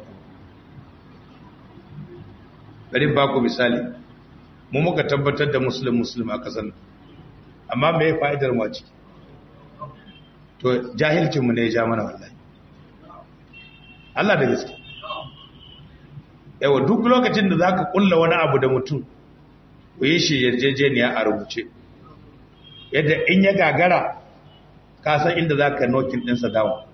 bari ba ku misali mu muka tabbatar da musulun musulun a kasan amma me fa'idar mu a ciki to jahilcinmu ne ya ja mana wallahi Allah da gaske yawa duk lokacin da zaka kulla wani abu da mutum ku yi shi yarjejeniya a rubuce yadda in ya gagara ka san inda zaka nokin ɗinsa dawo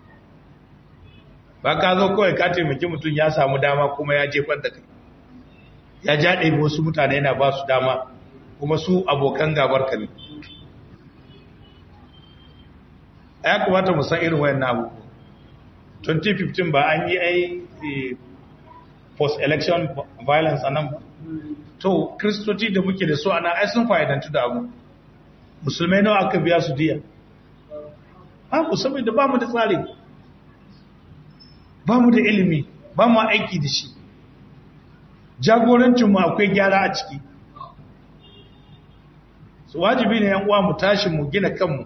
ba ka zo kawai ka taimaki mutum ya samu dama kuma ya jefar da kai ya jaɗe wasu mutane yana ba su dama kuma su abokan gabar ka ne ya kamata mu san irin wayan abu 2015 ba an yi ai post-election violence a nan ba to kristoci da muke da su ana ai sun fa'idantu da abu musulmai nawa aka biya su diya ba ku saboda ba mu da tsari ba mu da ilimi ba mu aiki da shi jagorancinmu akwai gyara a ciki su wajibi ne yan uwa mu tashi mu gina kanmu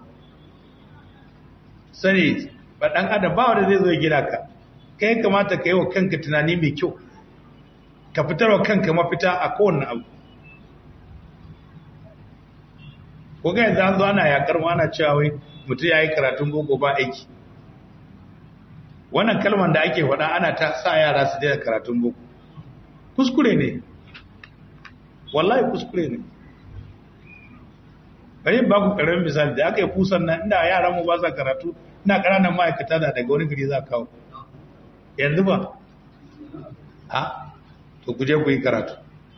sani ba ɗan adam ba wanda zai zo gina ka kai kamata ka yi wa kanka tunani mai kyau ka fitar wa kanka mafita a kowane abu ko ga yanzu an zo ana yakar mu ana cewa wai mutum ya yi karatun boko ba aiki wannan kalmar da ake faɗa ana ta sa yara su daina karatun boko kuskure ne wallahi kuskure ne bari ba ku karamin misali da aka yi kusan nan inda yaran mu ba sa karatu ina ƙananan ma'aikata da daga wani gari za kawo yanzu ba ha to ku je ku yi karatu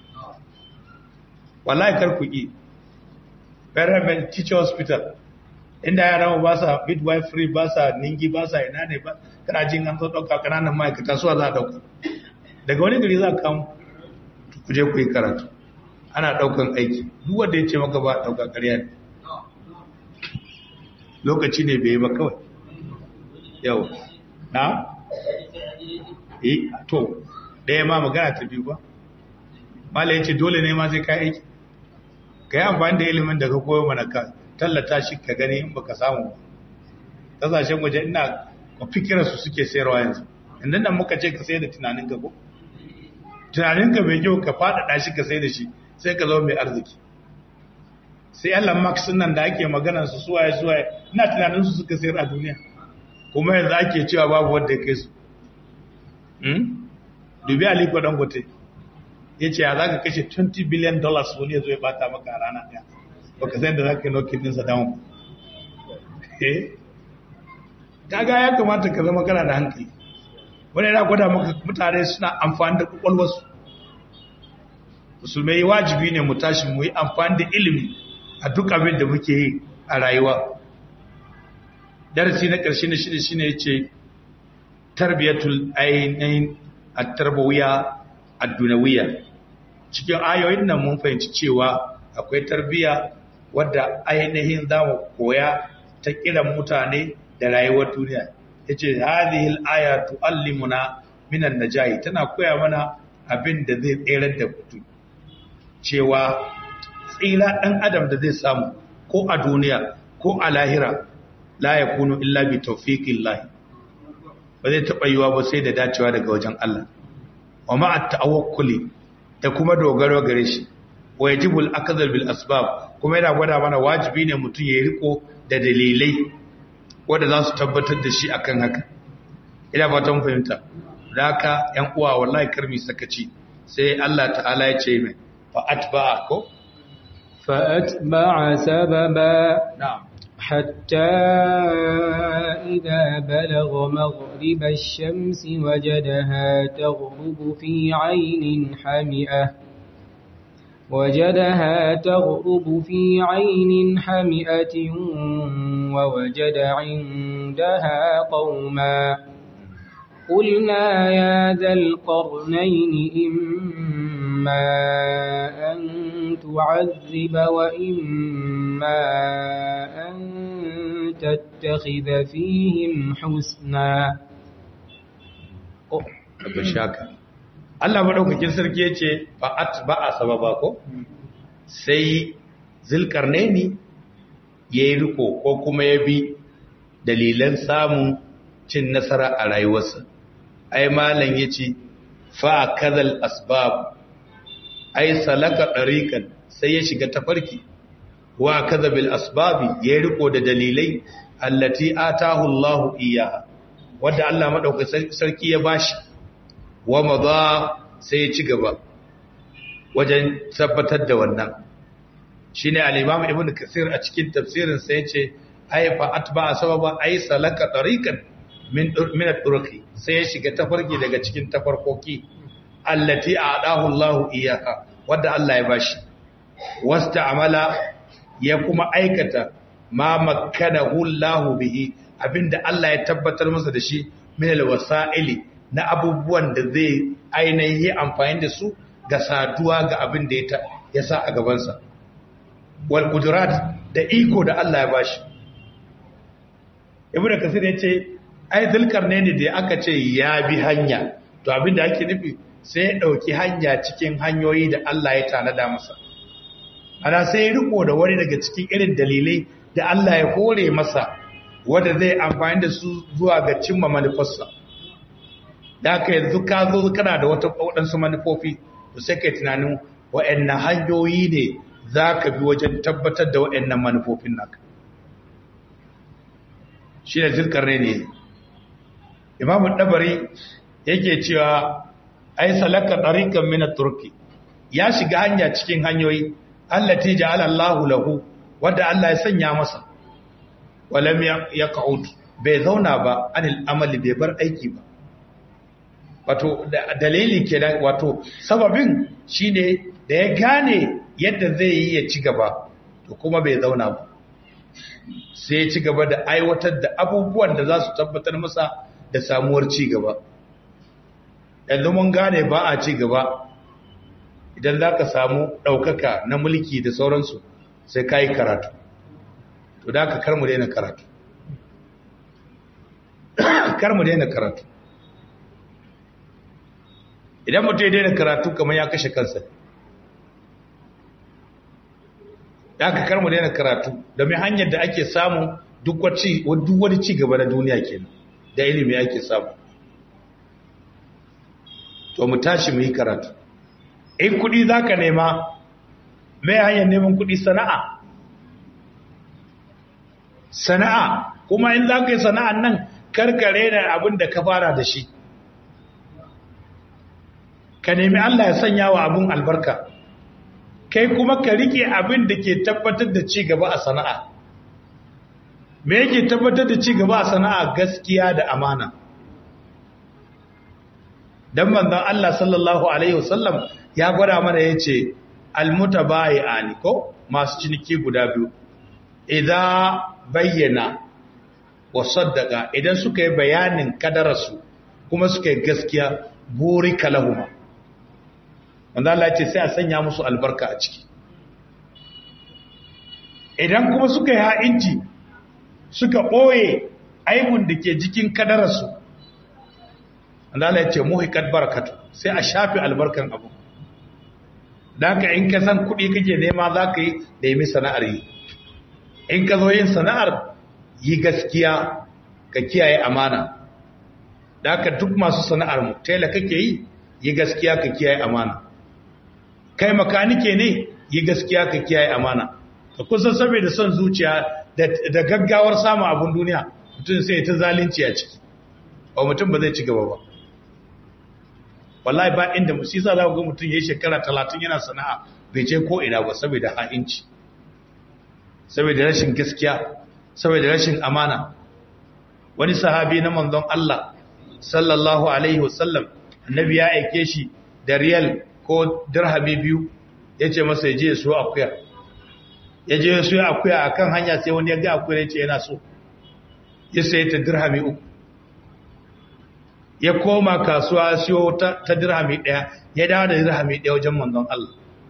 wallahi kar ku yi Parliament Teacher Hospital inda yaran mu ba sa midwifery ba sa ningi ba sa ina ne ba kana jin an zo ɗauka ƙananan ma'aikata suwa za a ɗauka daga wani gari za a kawo ku je ku yi karatu ana ɗaukan aiki duk wanda ya ce maka ba a ɗauka ƙarya ne lokaci ne bai yi ba kawai yau na? eh to ɗaya ma magana ta biyu ba mala ya ce dole ne ma zai ka aiki ka yi amfani da ilimin da ka koyo mana ka tallata shi ka gani in baka samu ba ƙasashen waje ina fikirarsu suke sayarwa yanzu inda nan muka ce ka sai da tunanin ka ko tunaninka mai kyau ka faɗaɗa shi ka sai da shi sai ka zama mai arziki sai Elon Musk nan da ake maganar su suwaye suwaye ina tunanin su suka sayar a duniya kuma yanzu ake cewa babu wanda ya kai su hmm? dubi Aliko Dangote ya ce ya za ka kashe 20 billion dollars wani ya zo ya bata maka a rana ɗaya ba ka san da za ka yi nokin ɗinsa down eh kaga ya kamata ka zama kana da hankali wani yana gwada maka mutane suna amfani da kwakwalwarsu musulmai wajibi ne mu tashi mu yi amfani da ilimi a duk abin da muke yi a rayuwa darasi na ƙarshe na shida shine yace tarbiyatul ainihin at-tarbawiyya ad-dunawiyya cikin ayoyin nan mun fahimci cewa akwai tarbiya wadda ainihin zamu koya ta kiran mutane da rayuwar duniya yace hadhihi al-aya tuallimuna minan najahi tana koya mana abin da zai tsere da mutum cewa tsira dan adam da zai samu ko a duniya ko a lahira la yakunu illa bi tawfiqillah ba zai taba yiwa ba sai da dacewa daga wajen Allah wa ma'a tawakkuli da kuma dogaro gare shi wa yajibu al-akhdhu bil asbab kuma yana gwada mana wajibi ne mutum ya riko da dalilai wanda za su tabbatar da shi akan haka ina fatan fahimta da haka yan uwa wallahi karmi sakaci sai Allah ta'ala ya ce mai fa atba'a ko فأتبع سببا na'am حتى إذا بلغ مغرب الشمس وجدها تغرب في عين حمئة وجدها تغرب في عين حمئة ووجد عندها قوما قلنا يا ذا القرنين إما أن تعذب وإما أن تتخذ فيهم حسنا abin shaka Allah maɗaukakin sarki ya ce ba a sababa ko sai zilkarnaini ya yi riko ko kuma ya bi dalilan samun cin nasara a rayuwarsa ai malam ya ce fa kazal asbab ai salaka ɗariƙan sai ya shiga tafarki wa kazabil asbabi ya yi riko da dalilai allati atahu Allahu iyaha wadda Allah maɗaukakin sarki ya bashi wa maza sai ya ci gaba wajen tabbatar da wannan shine al-Imam Ibn Kathir a cikin tafsirin sa yace ay fa atba sababa ay salaka tariqan min min at-turuqi sai ya shiga tafarki daga cikin tafarkoki allati a'dahu Allahu iyaha wadda Allah ya bashi wasta'amala ya kuma aikata ma makkanahu Allahu bihi abinda Allah ya tabbatar masa da shi min al-wasa'ili na abubuwan da zai ainihin amfani da su ga saduwa ga abin da ya sa a gabansa wal kudurat da iko da Allah ya bashi ibnu kasir ya ce ai zulkarne ne da aka ce ya bi hanya to abin da ake nufi sai ya dauki hanya cikin hanyoyi da Allah ya tanada masa ana sai ya riko da wani daga cikin irin dalilai da Allah ya hore masa wanda zai amfani da su zuwa ga cimma manufarsa da aka yanzu ka zo kana da wata waɗansu manufofi to sai kai tunanin waɗannan hanyoyi ne za ka bi wajen tabbatar da waɗannan manufofin naka shi da zirkar ne imamun ɗabari yake cewa ai salaka ɗarikan mina turki ya shiga hanya cikin hanyoyi allati ja'ala Allahu lahu wadda Allah ya sanya masa walam ya ka'ud bai zauna ba anil amali bai bar aiki ba wato dalili kenan wato sababin shine da ya gane yadda zai yi ya ci gaba to kuma bai zauna ba sai ya ci gaba da aiwatar da abubuwan da za su tabbatar masa da samuwar ci gaba yanzu mun gane ba a ci gaba idan za ka samu ɗaukaka na mulki da sauransu sai ka yi karatu to da ka kar mu daina karatu kar mu daina karatu idan mutum ya daina karatu kamar ya kashe kansa ya ka kar mu daina karatu domin hanyar da ake samu duk wani ci gaba na duniya kenan da ilimi ake samu to mu tashi mu yi karatu in kudi za ka nema mai hanyar neman kudi sana'a sana'a kuma in za ka yi sana'an nan karkare da abin da ka fara da shi ka nemi Allah ya sanya wa abin albarka kai kuma ka rike abin da ke tabbatar da ci gaba a sana'a me yake tabbatar da ci gaba a sana'a gaskiya da amana dan manzon Allah sallallahu alaihi wasallam ya gwada mana yace almutabayi'ani ko masu ciniki guda biyu idan bayyana wa saddaqa idan suka yi bayanin kadararsu kuma suka yi gaskiya burika lahuma wanda Allah ce sai a sanya musu albarka a ciki idan kuma suka yi ha'inci suka ɓoye aibun da ke jikin kadararsu wanda Allah ce muhikat barakatu sai a shafi albarkan abu da haka in ka san kuɗi kake nema za ka yi da yi sana'ar yi in ka zo yin sana'ar yi gaskiya ka kiyaye amana da haka duk masu sana'ar mu tela kake yi yi gaskiya ka kiyaye amana kai makanike ne yi gaskiya ka kiyaye amana ka kusan saboda son zuciya da gaggawar samun abun duniya mutum sai ta zalunci a ciki ba mutum ba zai ci gaba ba wallahi ba inda musisa za ga mutum ya yi shekara talatin yana sana'a bai je ko ina ba saboda ha'inci saboda rashin gaskiya saboda rashin amana wani sahabi na manzon Allah sallallahu alaihi wasallam annabi ya aike shi da riyal ko dirhami biyu yace masa yaje su akuya yaje su akuya akan hanya sai wani ya ga akuya yace yana so ya sayi ta dirhami uku ya koma kasuwa siyo ta, ta dirhami daya ya dawo da dirhami daya wajen manzon Allah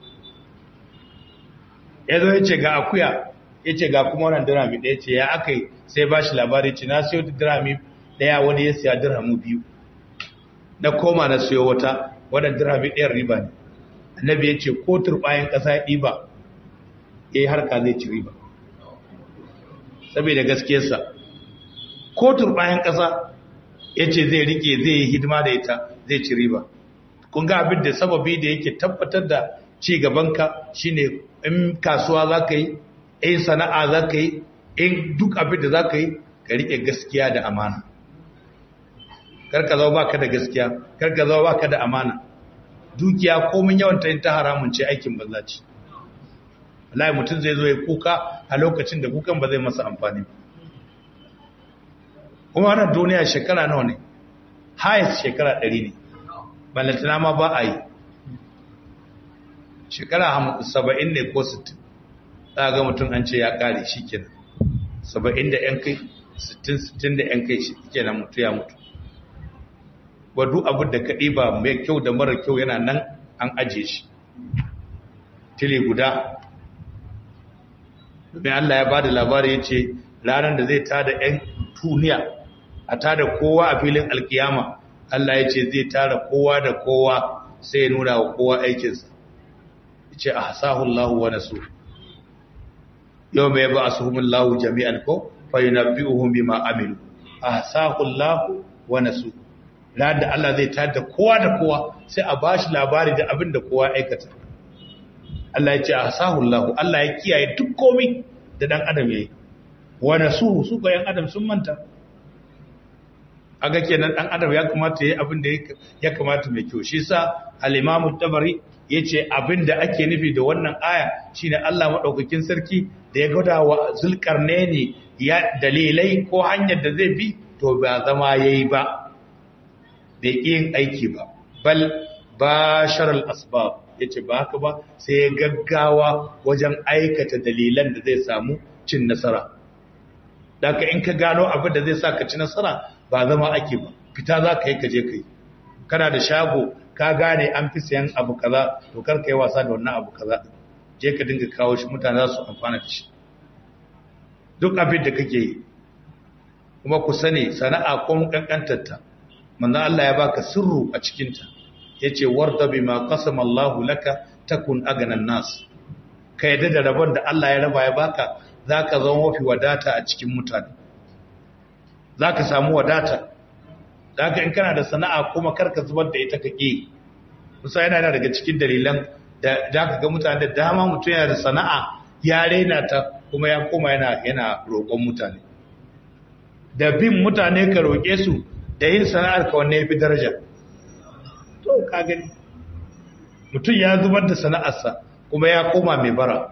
ya zo ya ce ga akuya ya ce ga kuma wannan dirhami daya ce ya aka yi sai ba shi labari ce na siyo ta dirhami daya wani ya siya dirhamu biyu na koma na siyo wata wannan dirhami ɗayan riba ne annabi ya ce ko turbayan ƙasa ya ɗiba ya yi harka zai ci riba saboda gaskiyarsa ko turbayan ƙasa ya ce zai rike zai yi hidima da ita zai ci riba kun ga abin da sababi da yake tabbatar da ci gabanka shine in kasuwa za ka yi in sana'a za ka yi in duk abin da za ka yi ka rike gaskiya da amana karka zama baka da gaskiya karka zama baka da amana dukiya komin yawan ta ta haramun ce aikin banza ce wallahi mutum zai zo ya kuka a lokacin da kukan ba zai masa amfani ba kuma wannan duniya shekara nawa ne highest shekara 100 ne ballantana ma ba a yi shekara 70 ne ko 60 za ga mutum an ce ya kare shi kenan 70 da yan kai 60 60 da yan kai shi kenan mutu ya mutu wadu abin da kaɗi ba mai kyau da mara kyau yana nan an aje shi tile guda domin Allah ya ba da labari ya ce ranar da zai tada 'yan tuniya a tada kowa a filin alkiyama Allah ya ce zai tara kowa da kowa sai ya nuna wa kowa aikinsa ya ce a hasahullahu wa nasu yau mai ba a suhumin lahu jami'an ko fayyana bi'uhun bi ma'amilu a hasahullahu wa nasu ranar da Allah zai tada kowa da kowa sai a ba shi labari da abin da kowa aikata Allah ya ce a hasahullahu Allah ya kiyaye duk komi da dan adam ya yi wa nasu su ga yan adam sun manta aga kenan dan adam ya kamata yayi abin da ya kamata mai kyau shi sa al-Imam tabari yace abin da ake nufi da wannan aya shine Allah madaukakin sarki da ya gada wa Zulkarnaini ya dalilai ko hanyar da zai bi to ba zama yayi ba da yin aiki ba bal bashar al-asbab yace ba haka ba sai ya gaggawa wajen aikata dalilan da zai samu cin nasara daga in ka gano abin da zai sa ka ci nasara ba zama ake ba fita za ka yi ka je ka yi kana da shago ka gane an fi sayan abu kaza to kar ka yi wasa da wannan abu kaza je ka dinga kawo shi mutane za su amfana da shi duk abin da kake yi kuma ku sani sana'a ko kankantarta manzon Allah ya baka sirru a cikinta yace warda bima qasama Allahu laka takun aganan nas ka yadda da rabon da Allah ya raba ya baka zaka zama mafi wadata a cikin mutane zaka samu wadata zaka in kana da sana'a kuma karka zubar da ita kake musa yana daga cikin dalilan da zaka ga mutane da dama mutum yana da sana'a ya raina ta kuma ya koma yana yana roƙon mutane da bin mutane ka roƙe su da yin sana'ar ka wanne yafi daraja to ka gani mutum ya zubar da sana'arsa kuma ya koma mai bara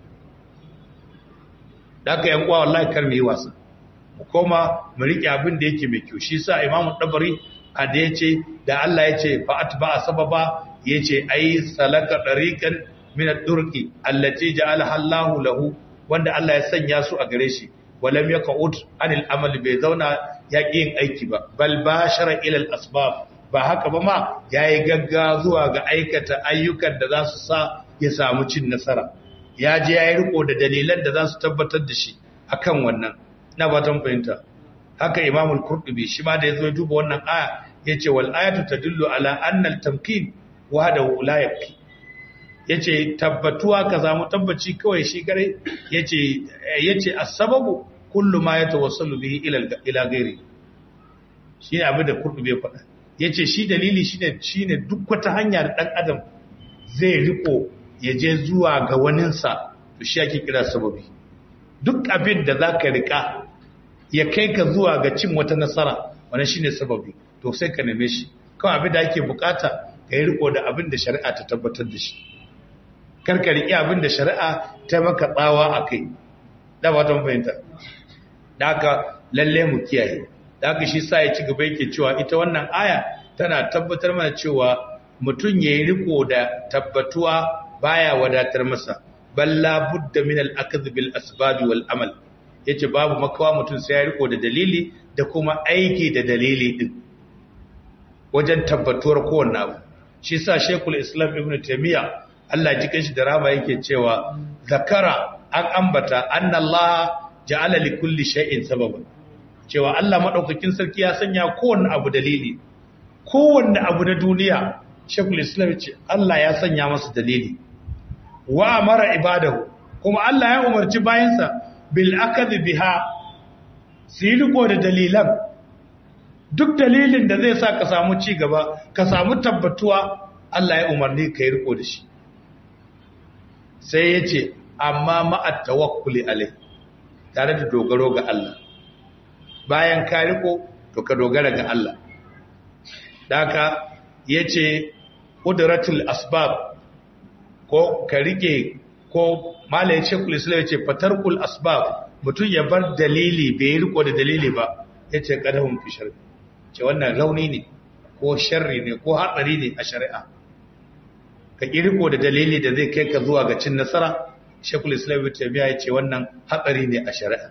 da aka yan kwa wallahi kar mu yi wasa mu koma mu rike abin da yake mai kyau shi sa imamu dabari a da yace da Allah yace fa atba sababa yace ai salaka dariqan min ad-durqi allati ja'alaha Allahu lahu wanda Allah ya sanya su a gare shi walam yaqut anil amal bai zauna ya yin aiki ba bal bashara ila al-asbab ba haka ba ma yayi gagga zuwa ga aikata ayyukan da za su sa ya samu cin nasara ya je yayi riko da dalilan da za su tabbatar da shi akan wannan na batan fahimta haka Imam al-Qurtubi shi ma da yazo duba wannan aya yace wal ayatu tadullu ala anna al-tamkin wahdahu la yakfi yace tabbatuwa ka samu tabbaci kawai shi gare yace yace as-sababu kullu ma yatawassalu bihi ila ila ghairi shine abin da Qurtubi ya faɗa yace shi dalili shine shine duk wata hanya da dan adam zai riko ya je zuwa ga waninsa to shi ake kira sababi duk abin da zaka rika ya kai ka zuwa ga cin wata nasara wannan shine sababi to sai ka neme shi kawai abin da ake bukata ka yi riko da abin da shari'a ta tabbatar da shi karka riƙe abin da shari'a ta maka tsawa a kai da ba ta fahimta da haka lalle mu kiyaye da haka shi sa ya ci gaba yake cewa ita wannan aya tana tabbatar mana cewa mutum ya yi riko da tabbatuwa baya wadatar masa balla budda min al-akhdh bil asbab wal amal yace babu makawa mutum sai ya riko da dalili da kuma aiki da dalili din wajen tabbatuwar kowanne abu shi sa Sheikhul Islam Ibn Taymiyyah Allah ji kanshi da rama yake cewa zakara an ambata anna Allah ja'ala li kulli shay'in sababan cewa Allah madaukakin sarki ya sanya kowanne abu dalili kowanne abu na duniya Sheikhul Islam ce Allah ya sanya masa dalili wa amara ibadahu kuma Allah ya umarci bayansa bil akad biha su yi riko da dalilan duk dalilin da zai sa ka samu ci gaba ka samu tabbatuwa Allah ya umarni ka yi riko da shi sai ya ce amma ma'at tawakkuli alai tare da dogaro ga Allah bayan ka riko to ka dogara ga Allah daka yace qudratul asbab ko ka rike ko malayin shekul islam yace fatarkul asbab mutum ya bar dalili bai riko da dalili ba yace kadahum fi sharri ce wannan rauni ne ko sharri ne ko hatsari ne a shari'a ka riko da dalili da zai kai ka zuwa ga cin nasara shekul islam ibn taymiya yace wannan hatsari ne a shari'a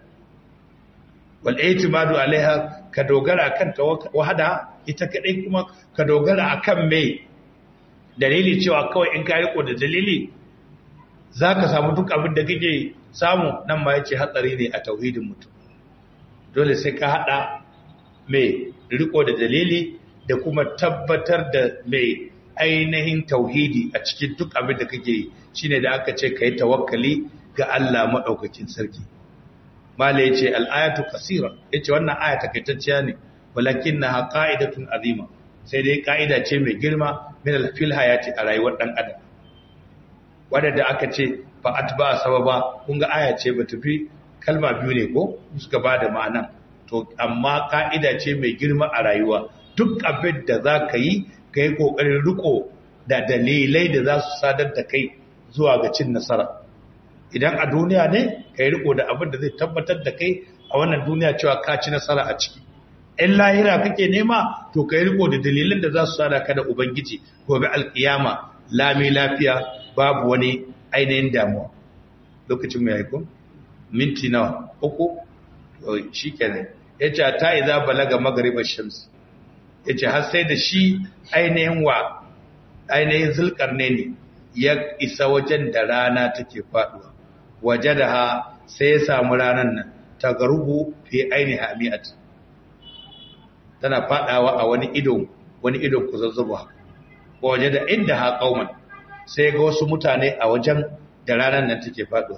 wal i'timadu alaiha ka dogara kan wahada ita kadai kuma ka dogara akan me dalili cewa kawai in ka riko da dalili zaka samu duk abin da kake samu nan ma yace hatsari ne a tauhidin mutum dole sai ka hada me riko da dalili da kuma tabbatar da me ainihin tauhidi a cikin duk abin da kake yi shine da aka ce kai tawakkali ga Allah madaukakin sarki mala yace al-ayatu kasira yace wannan aya takaitacciya ne walakinnaha qa'idatun azima sai dai ka'ida ce mai girma min al-fil hayati a rayuwar dan adam wanda da aka ce fa atba sababa kun ga aya ce bata fi kalma biyu ne ko suka bada ma'anan to amma ka'ida ce mai girma a rayuwa duk abin da za ka yi ka yi ƙoƙarin riko da dalilai da za su sadar da kai zuwa ga cin nasara idan a duniya ne ka yi riko da abin da zai tabbatar da kai a wannan duniya cewa ka ci nasara a ciki in lahira kake nema to ka yi riko da dalilan da za su sada ka da ubangiji gobe alkiyama lami lafiya babu wani ainihin damuwa lokacin mai haikun minti nawa uku shi kenan ya ce ta iza balaga magaribar shams ya ce har sai da shi ainihin wa ainihin zulkar ne ne ya isa wajen da rana take faduwa waje da ha sai ya samu ranar nan ta garubu fi ainihin hami'at tana fadawa a wani idon wani idon ku zazzuba waje da inda ha kauman sai ga wasu mutane a wajen da ranar nan take faduwa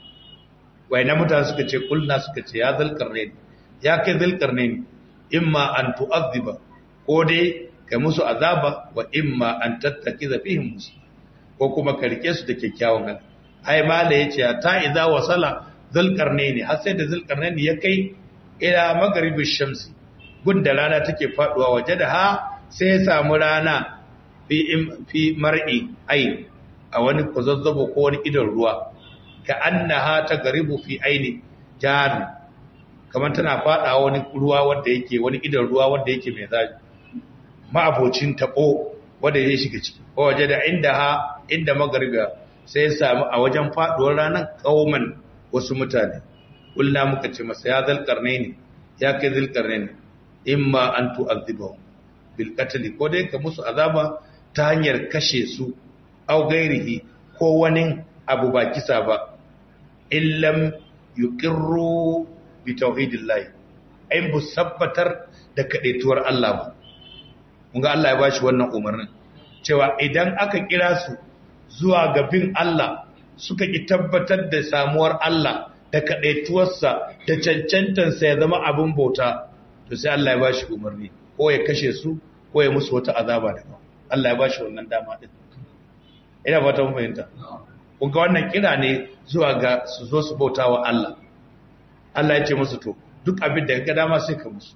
na mutane suka ce kulna suka ce ya zulkarnain ya kai zulkarnain imma an tu'azziba ko dai kai musu azaba wa imma an tattakiza fihim musu ko kuma ka rike su da kyakkyawan hali ai mala yace ta idza wasala zulkarnain har sai da zulkarnain ya kai ila magharibish shamsi gunda rana take faduwa waje da ha sai ya samu rana fi fi mar'i ai a wani kuzazzabo ko wani idon ruwa ka annaha ta garibu fi aini jari kamar tana fada wani ruwa wanda yake wani idan ruwa wanda yake mai zafi ma'abocin tabo wanda ya shiga ciki ko waje da inda ha inda magariba sai ya samu a wajen faduwar ranar kauman wasu mutane kulla muka ce masa ya zalkarne ne ya kai zalkarne ne imma an tu'azzibahu bil qatl ko dai ka musu azaba ta hanyar kashe su au gairihi ko wani abu ba kisa ba illam yuqirru bi tauhidillahi ai bu sabbatar da kadaituwar Allah ba kun ga Allah ya bashi wannan umarnin cewa idan aka kira su zuwa ga bin Allah suka ki tabbatar da samuwar Allah da kadaituwarsa da cancantansa ya zama abin bauta to sai Allah ya bashi umarni ko ya kashe su ko ya musu wata azaba daban Allah ya bashi wannan dama din ina fata mun fahimta kunga wannan kira ne zuwa ga su zo su bauta wa Allah Allah ya ce musu to duk abin da ga dama sai ka musu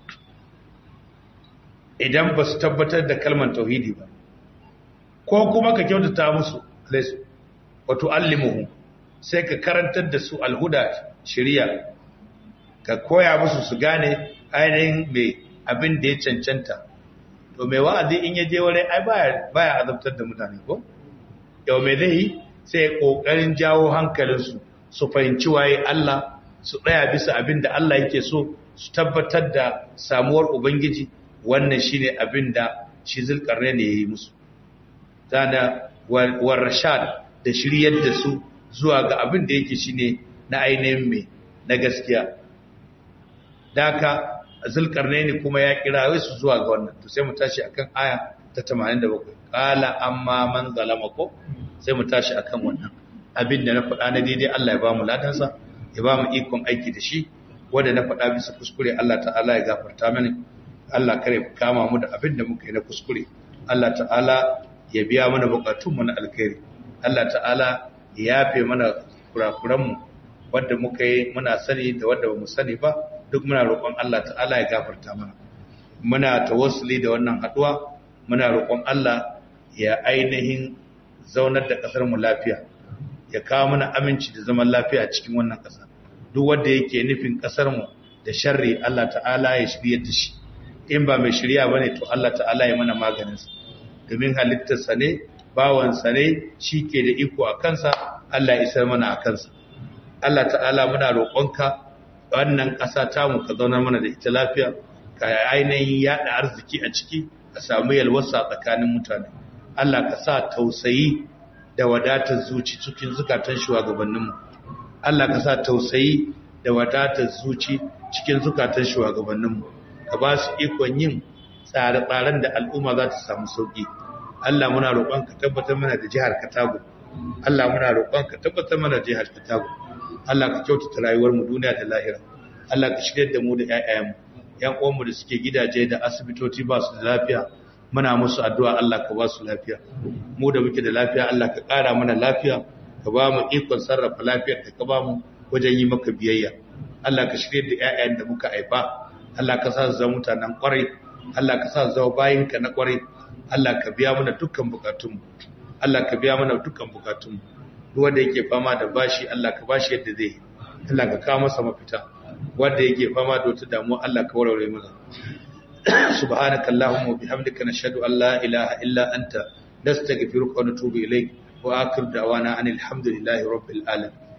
idan ba su tabbatar da kalmar tauhidi ba ko kuma ka kyautata musu alaisu wato allimuhu sai ka karantar da su alhuda shari'a ka koya musu su gane ainihin mai abin da ya cancanta to mai wa'azi in ya je wurin ai baya baya azabtar da mutane ko yau mai zai yi sai ya kokarin jawo hankalinsu su fahimci waye Allah su tsaya bisa abin da Allah yake so su tabbatar da samuwar ubangiji wannan shine abin da shi zulkarne ne yayi musu tana war rashad da shiryar da su zuwa ga abin da yake shine na ainihin mai na gaskiya daka zulkarnaini kuma ya kira wai su zuwa ga wannan to sai mu tashi akan aya ta 87 qala amma man zalama ko sai mu tashi akan wannan abin da na faɗa na daidai Allah ya ba mu ladansa ya ba mu ikon aiki da shi wanda na faɗa bisa kuskure Allah ta'ala ya gafarta mani Allah kare kama mu da abin da muka yi na kuskure Allah ta'ala ya biya mana bukatun mu na alkhairi Allah ta'ala ya yafe mana kurakuran mu wanda muka yi muna sani da wanda bamu sani ba duk muna roƙon Allah ta'ala ya gafarta mana muna tawassuli da wannan haduwa muna roƙon Allah ya ainihin zaunar da ƙasar mu lafiya ya kawo mana aminci da zaman lafiya a cikin wannan ƙasa duk wanda yake nufin ƙasar mu da sharri Allah ta'ala ya shirye da shi in ba mai shirya bane to Allah ta'ala ya mana maganin sa domin halittar sa ne bawan sa ne shike da iko a kansa Allah ya isar mana a kansa Allah ta'ala muna roƙonka wannan ƙasa ta mu ka zauna mana da ita lafiya ka ainihin yada arziki a ciki ka samu yalwasa tsakanin mutane Allah ka sa tausayi da wadatar zuci cikin zukatan shugabanninmu Allah ka sa tausayi da wadatar zuci cikin zukatan shugabanninmu ka ba su ikon yin tsare-tsaren da al'umma za ta samu sauki Allah muna roƙon ka tabbatar mana da jihar Katago Allah muna roƙon ka tabbatar mana da jihar Katago Allah ka kyautata rayuwar mu duniya da lahira Allah ka shirye da mu da ƴaƴayenmu ƴan uwanmu da suke gidaje da asibitoci ba su da lafiya muna musu addu'a Allah ka ba su lafiya mu da muke da lafiya Allah ka ƙara mana lafiya ka ba mu ikon sarrafa lafiyar da ka ba mu wajen yi maka biyayya Allah ka shirye da ƴaƴayen da muka haifa Allah ka sa su zama mutanen ƙwarai Allah ka sa su zama bayinka na ƙwarai Allah ka biya mana dukkan bukatunmu Allah ka biya mana dukkan bukatunmu duk wanda yake fama da bashi Allah ka bashi yadda zai Allah ka kawo masa mafita wanda yake fama da wata damuwa Allah ka warware masa subhanaka allahumma wa bihamdika nashhadu an la ilaha illa anta nastaghfiruka wa natubu ilayk wa akhir da'wana anil hamdulillahi rabbil alamin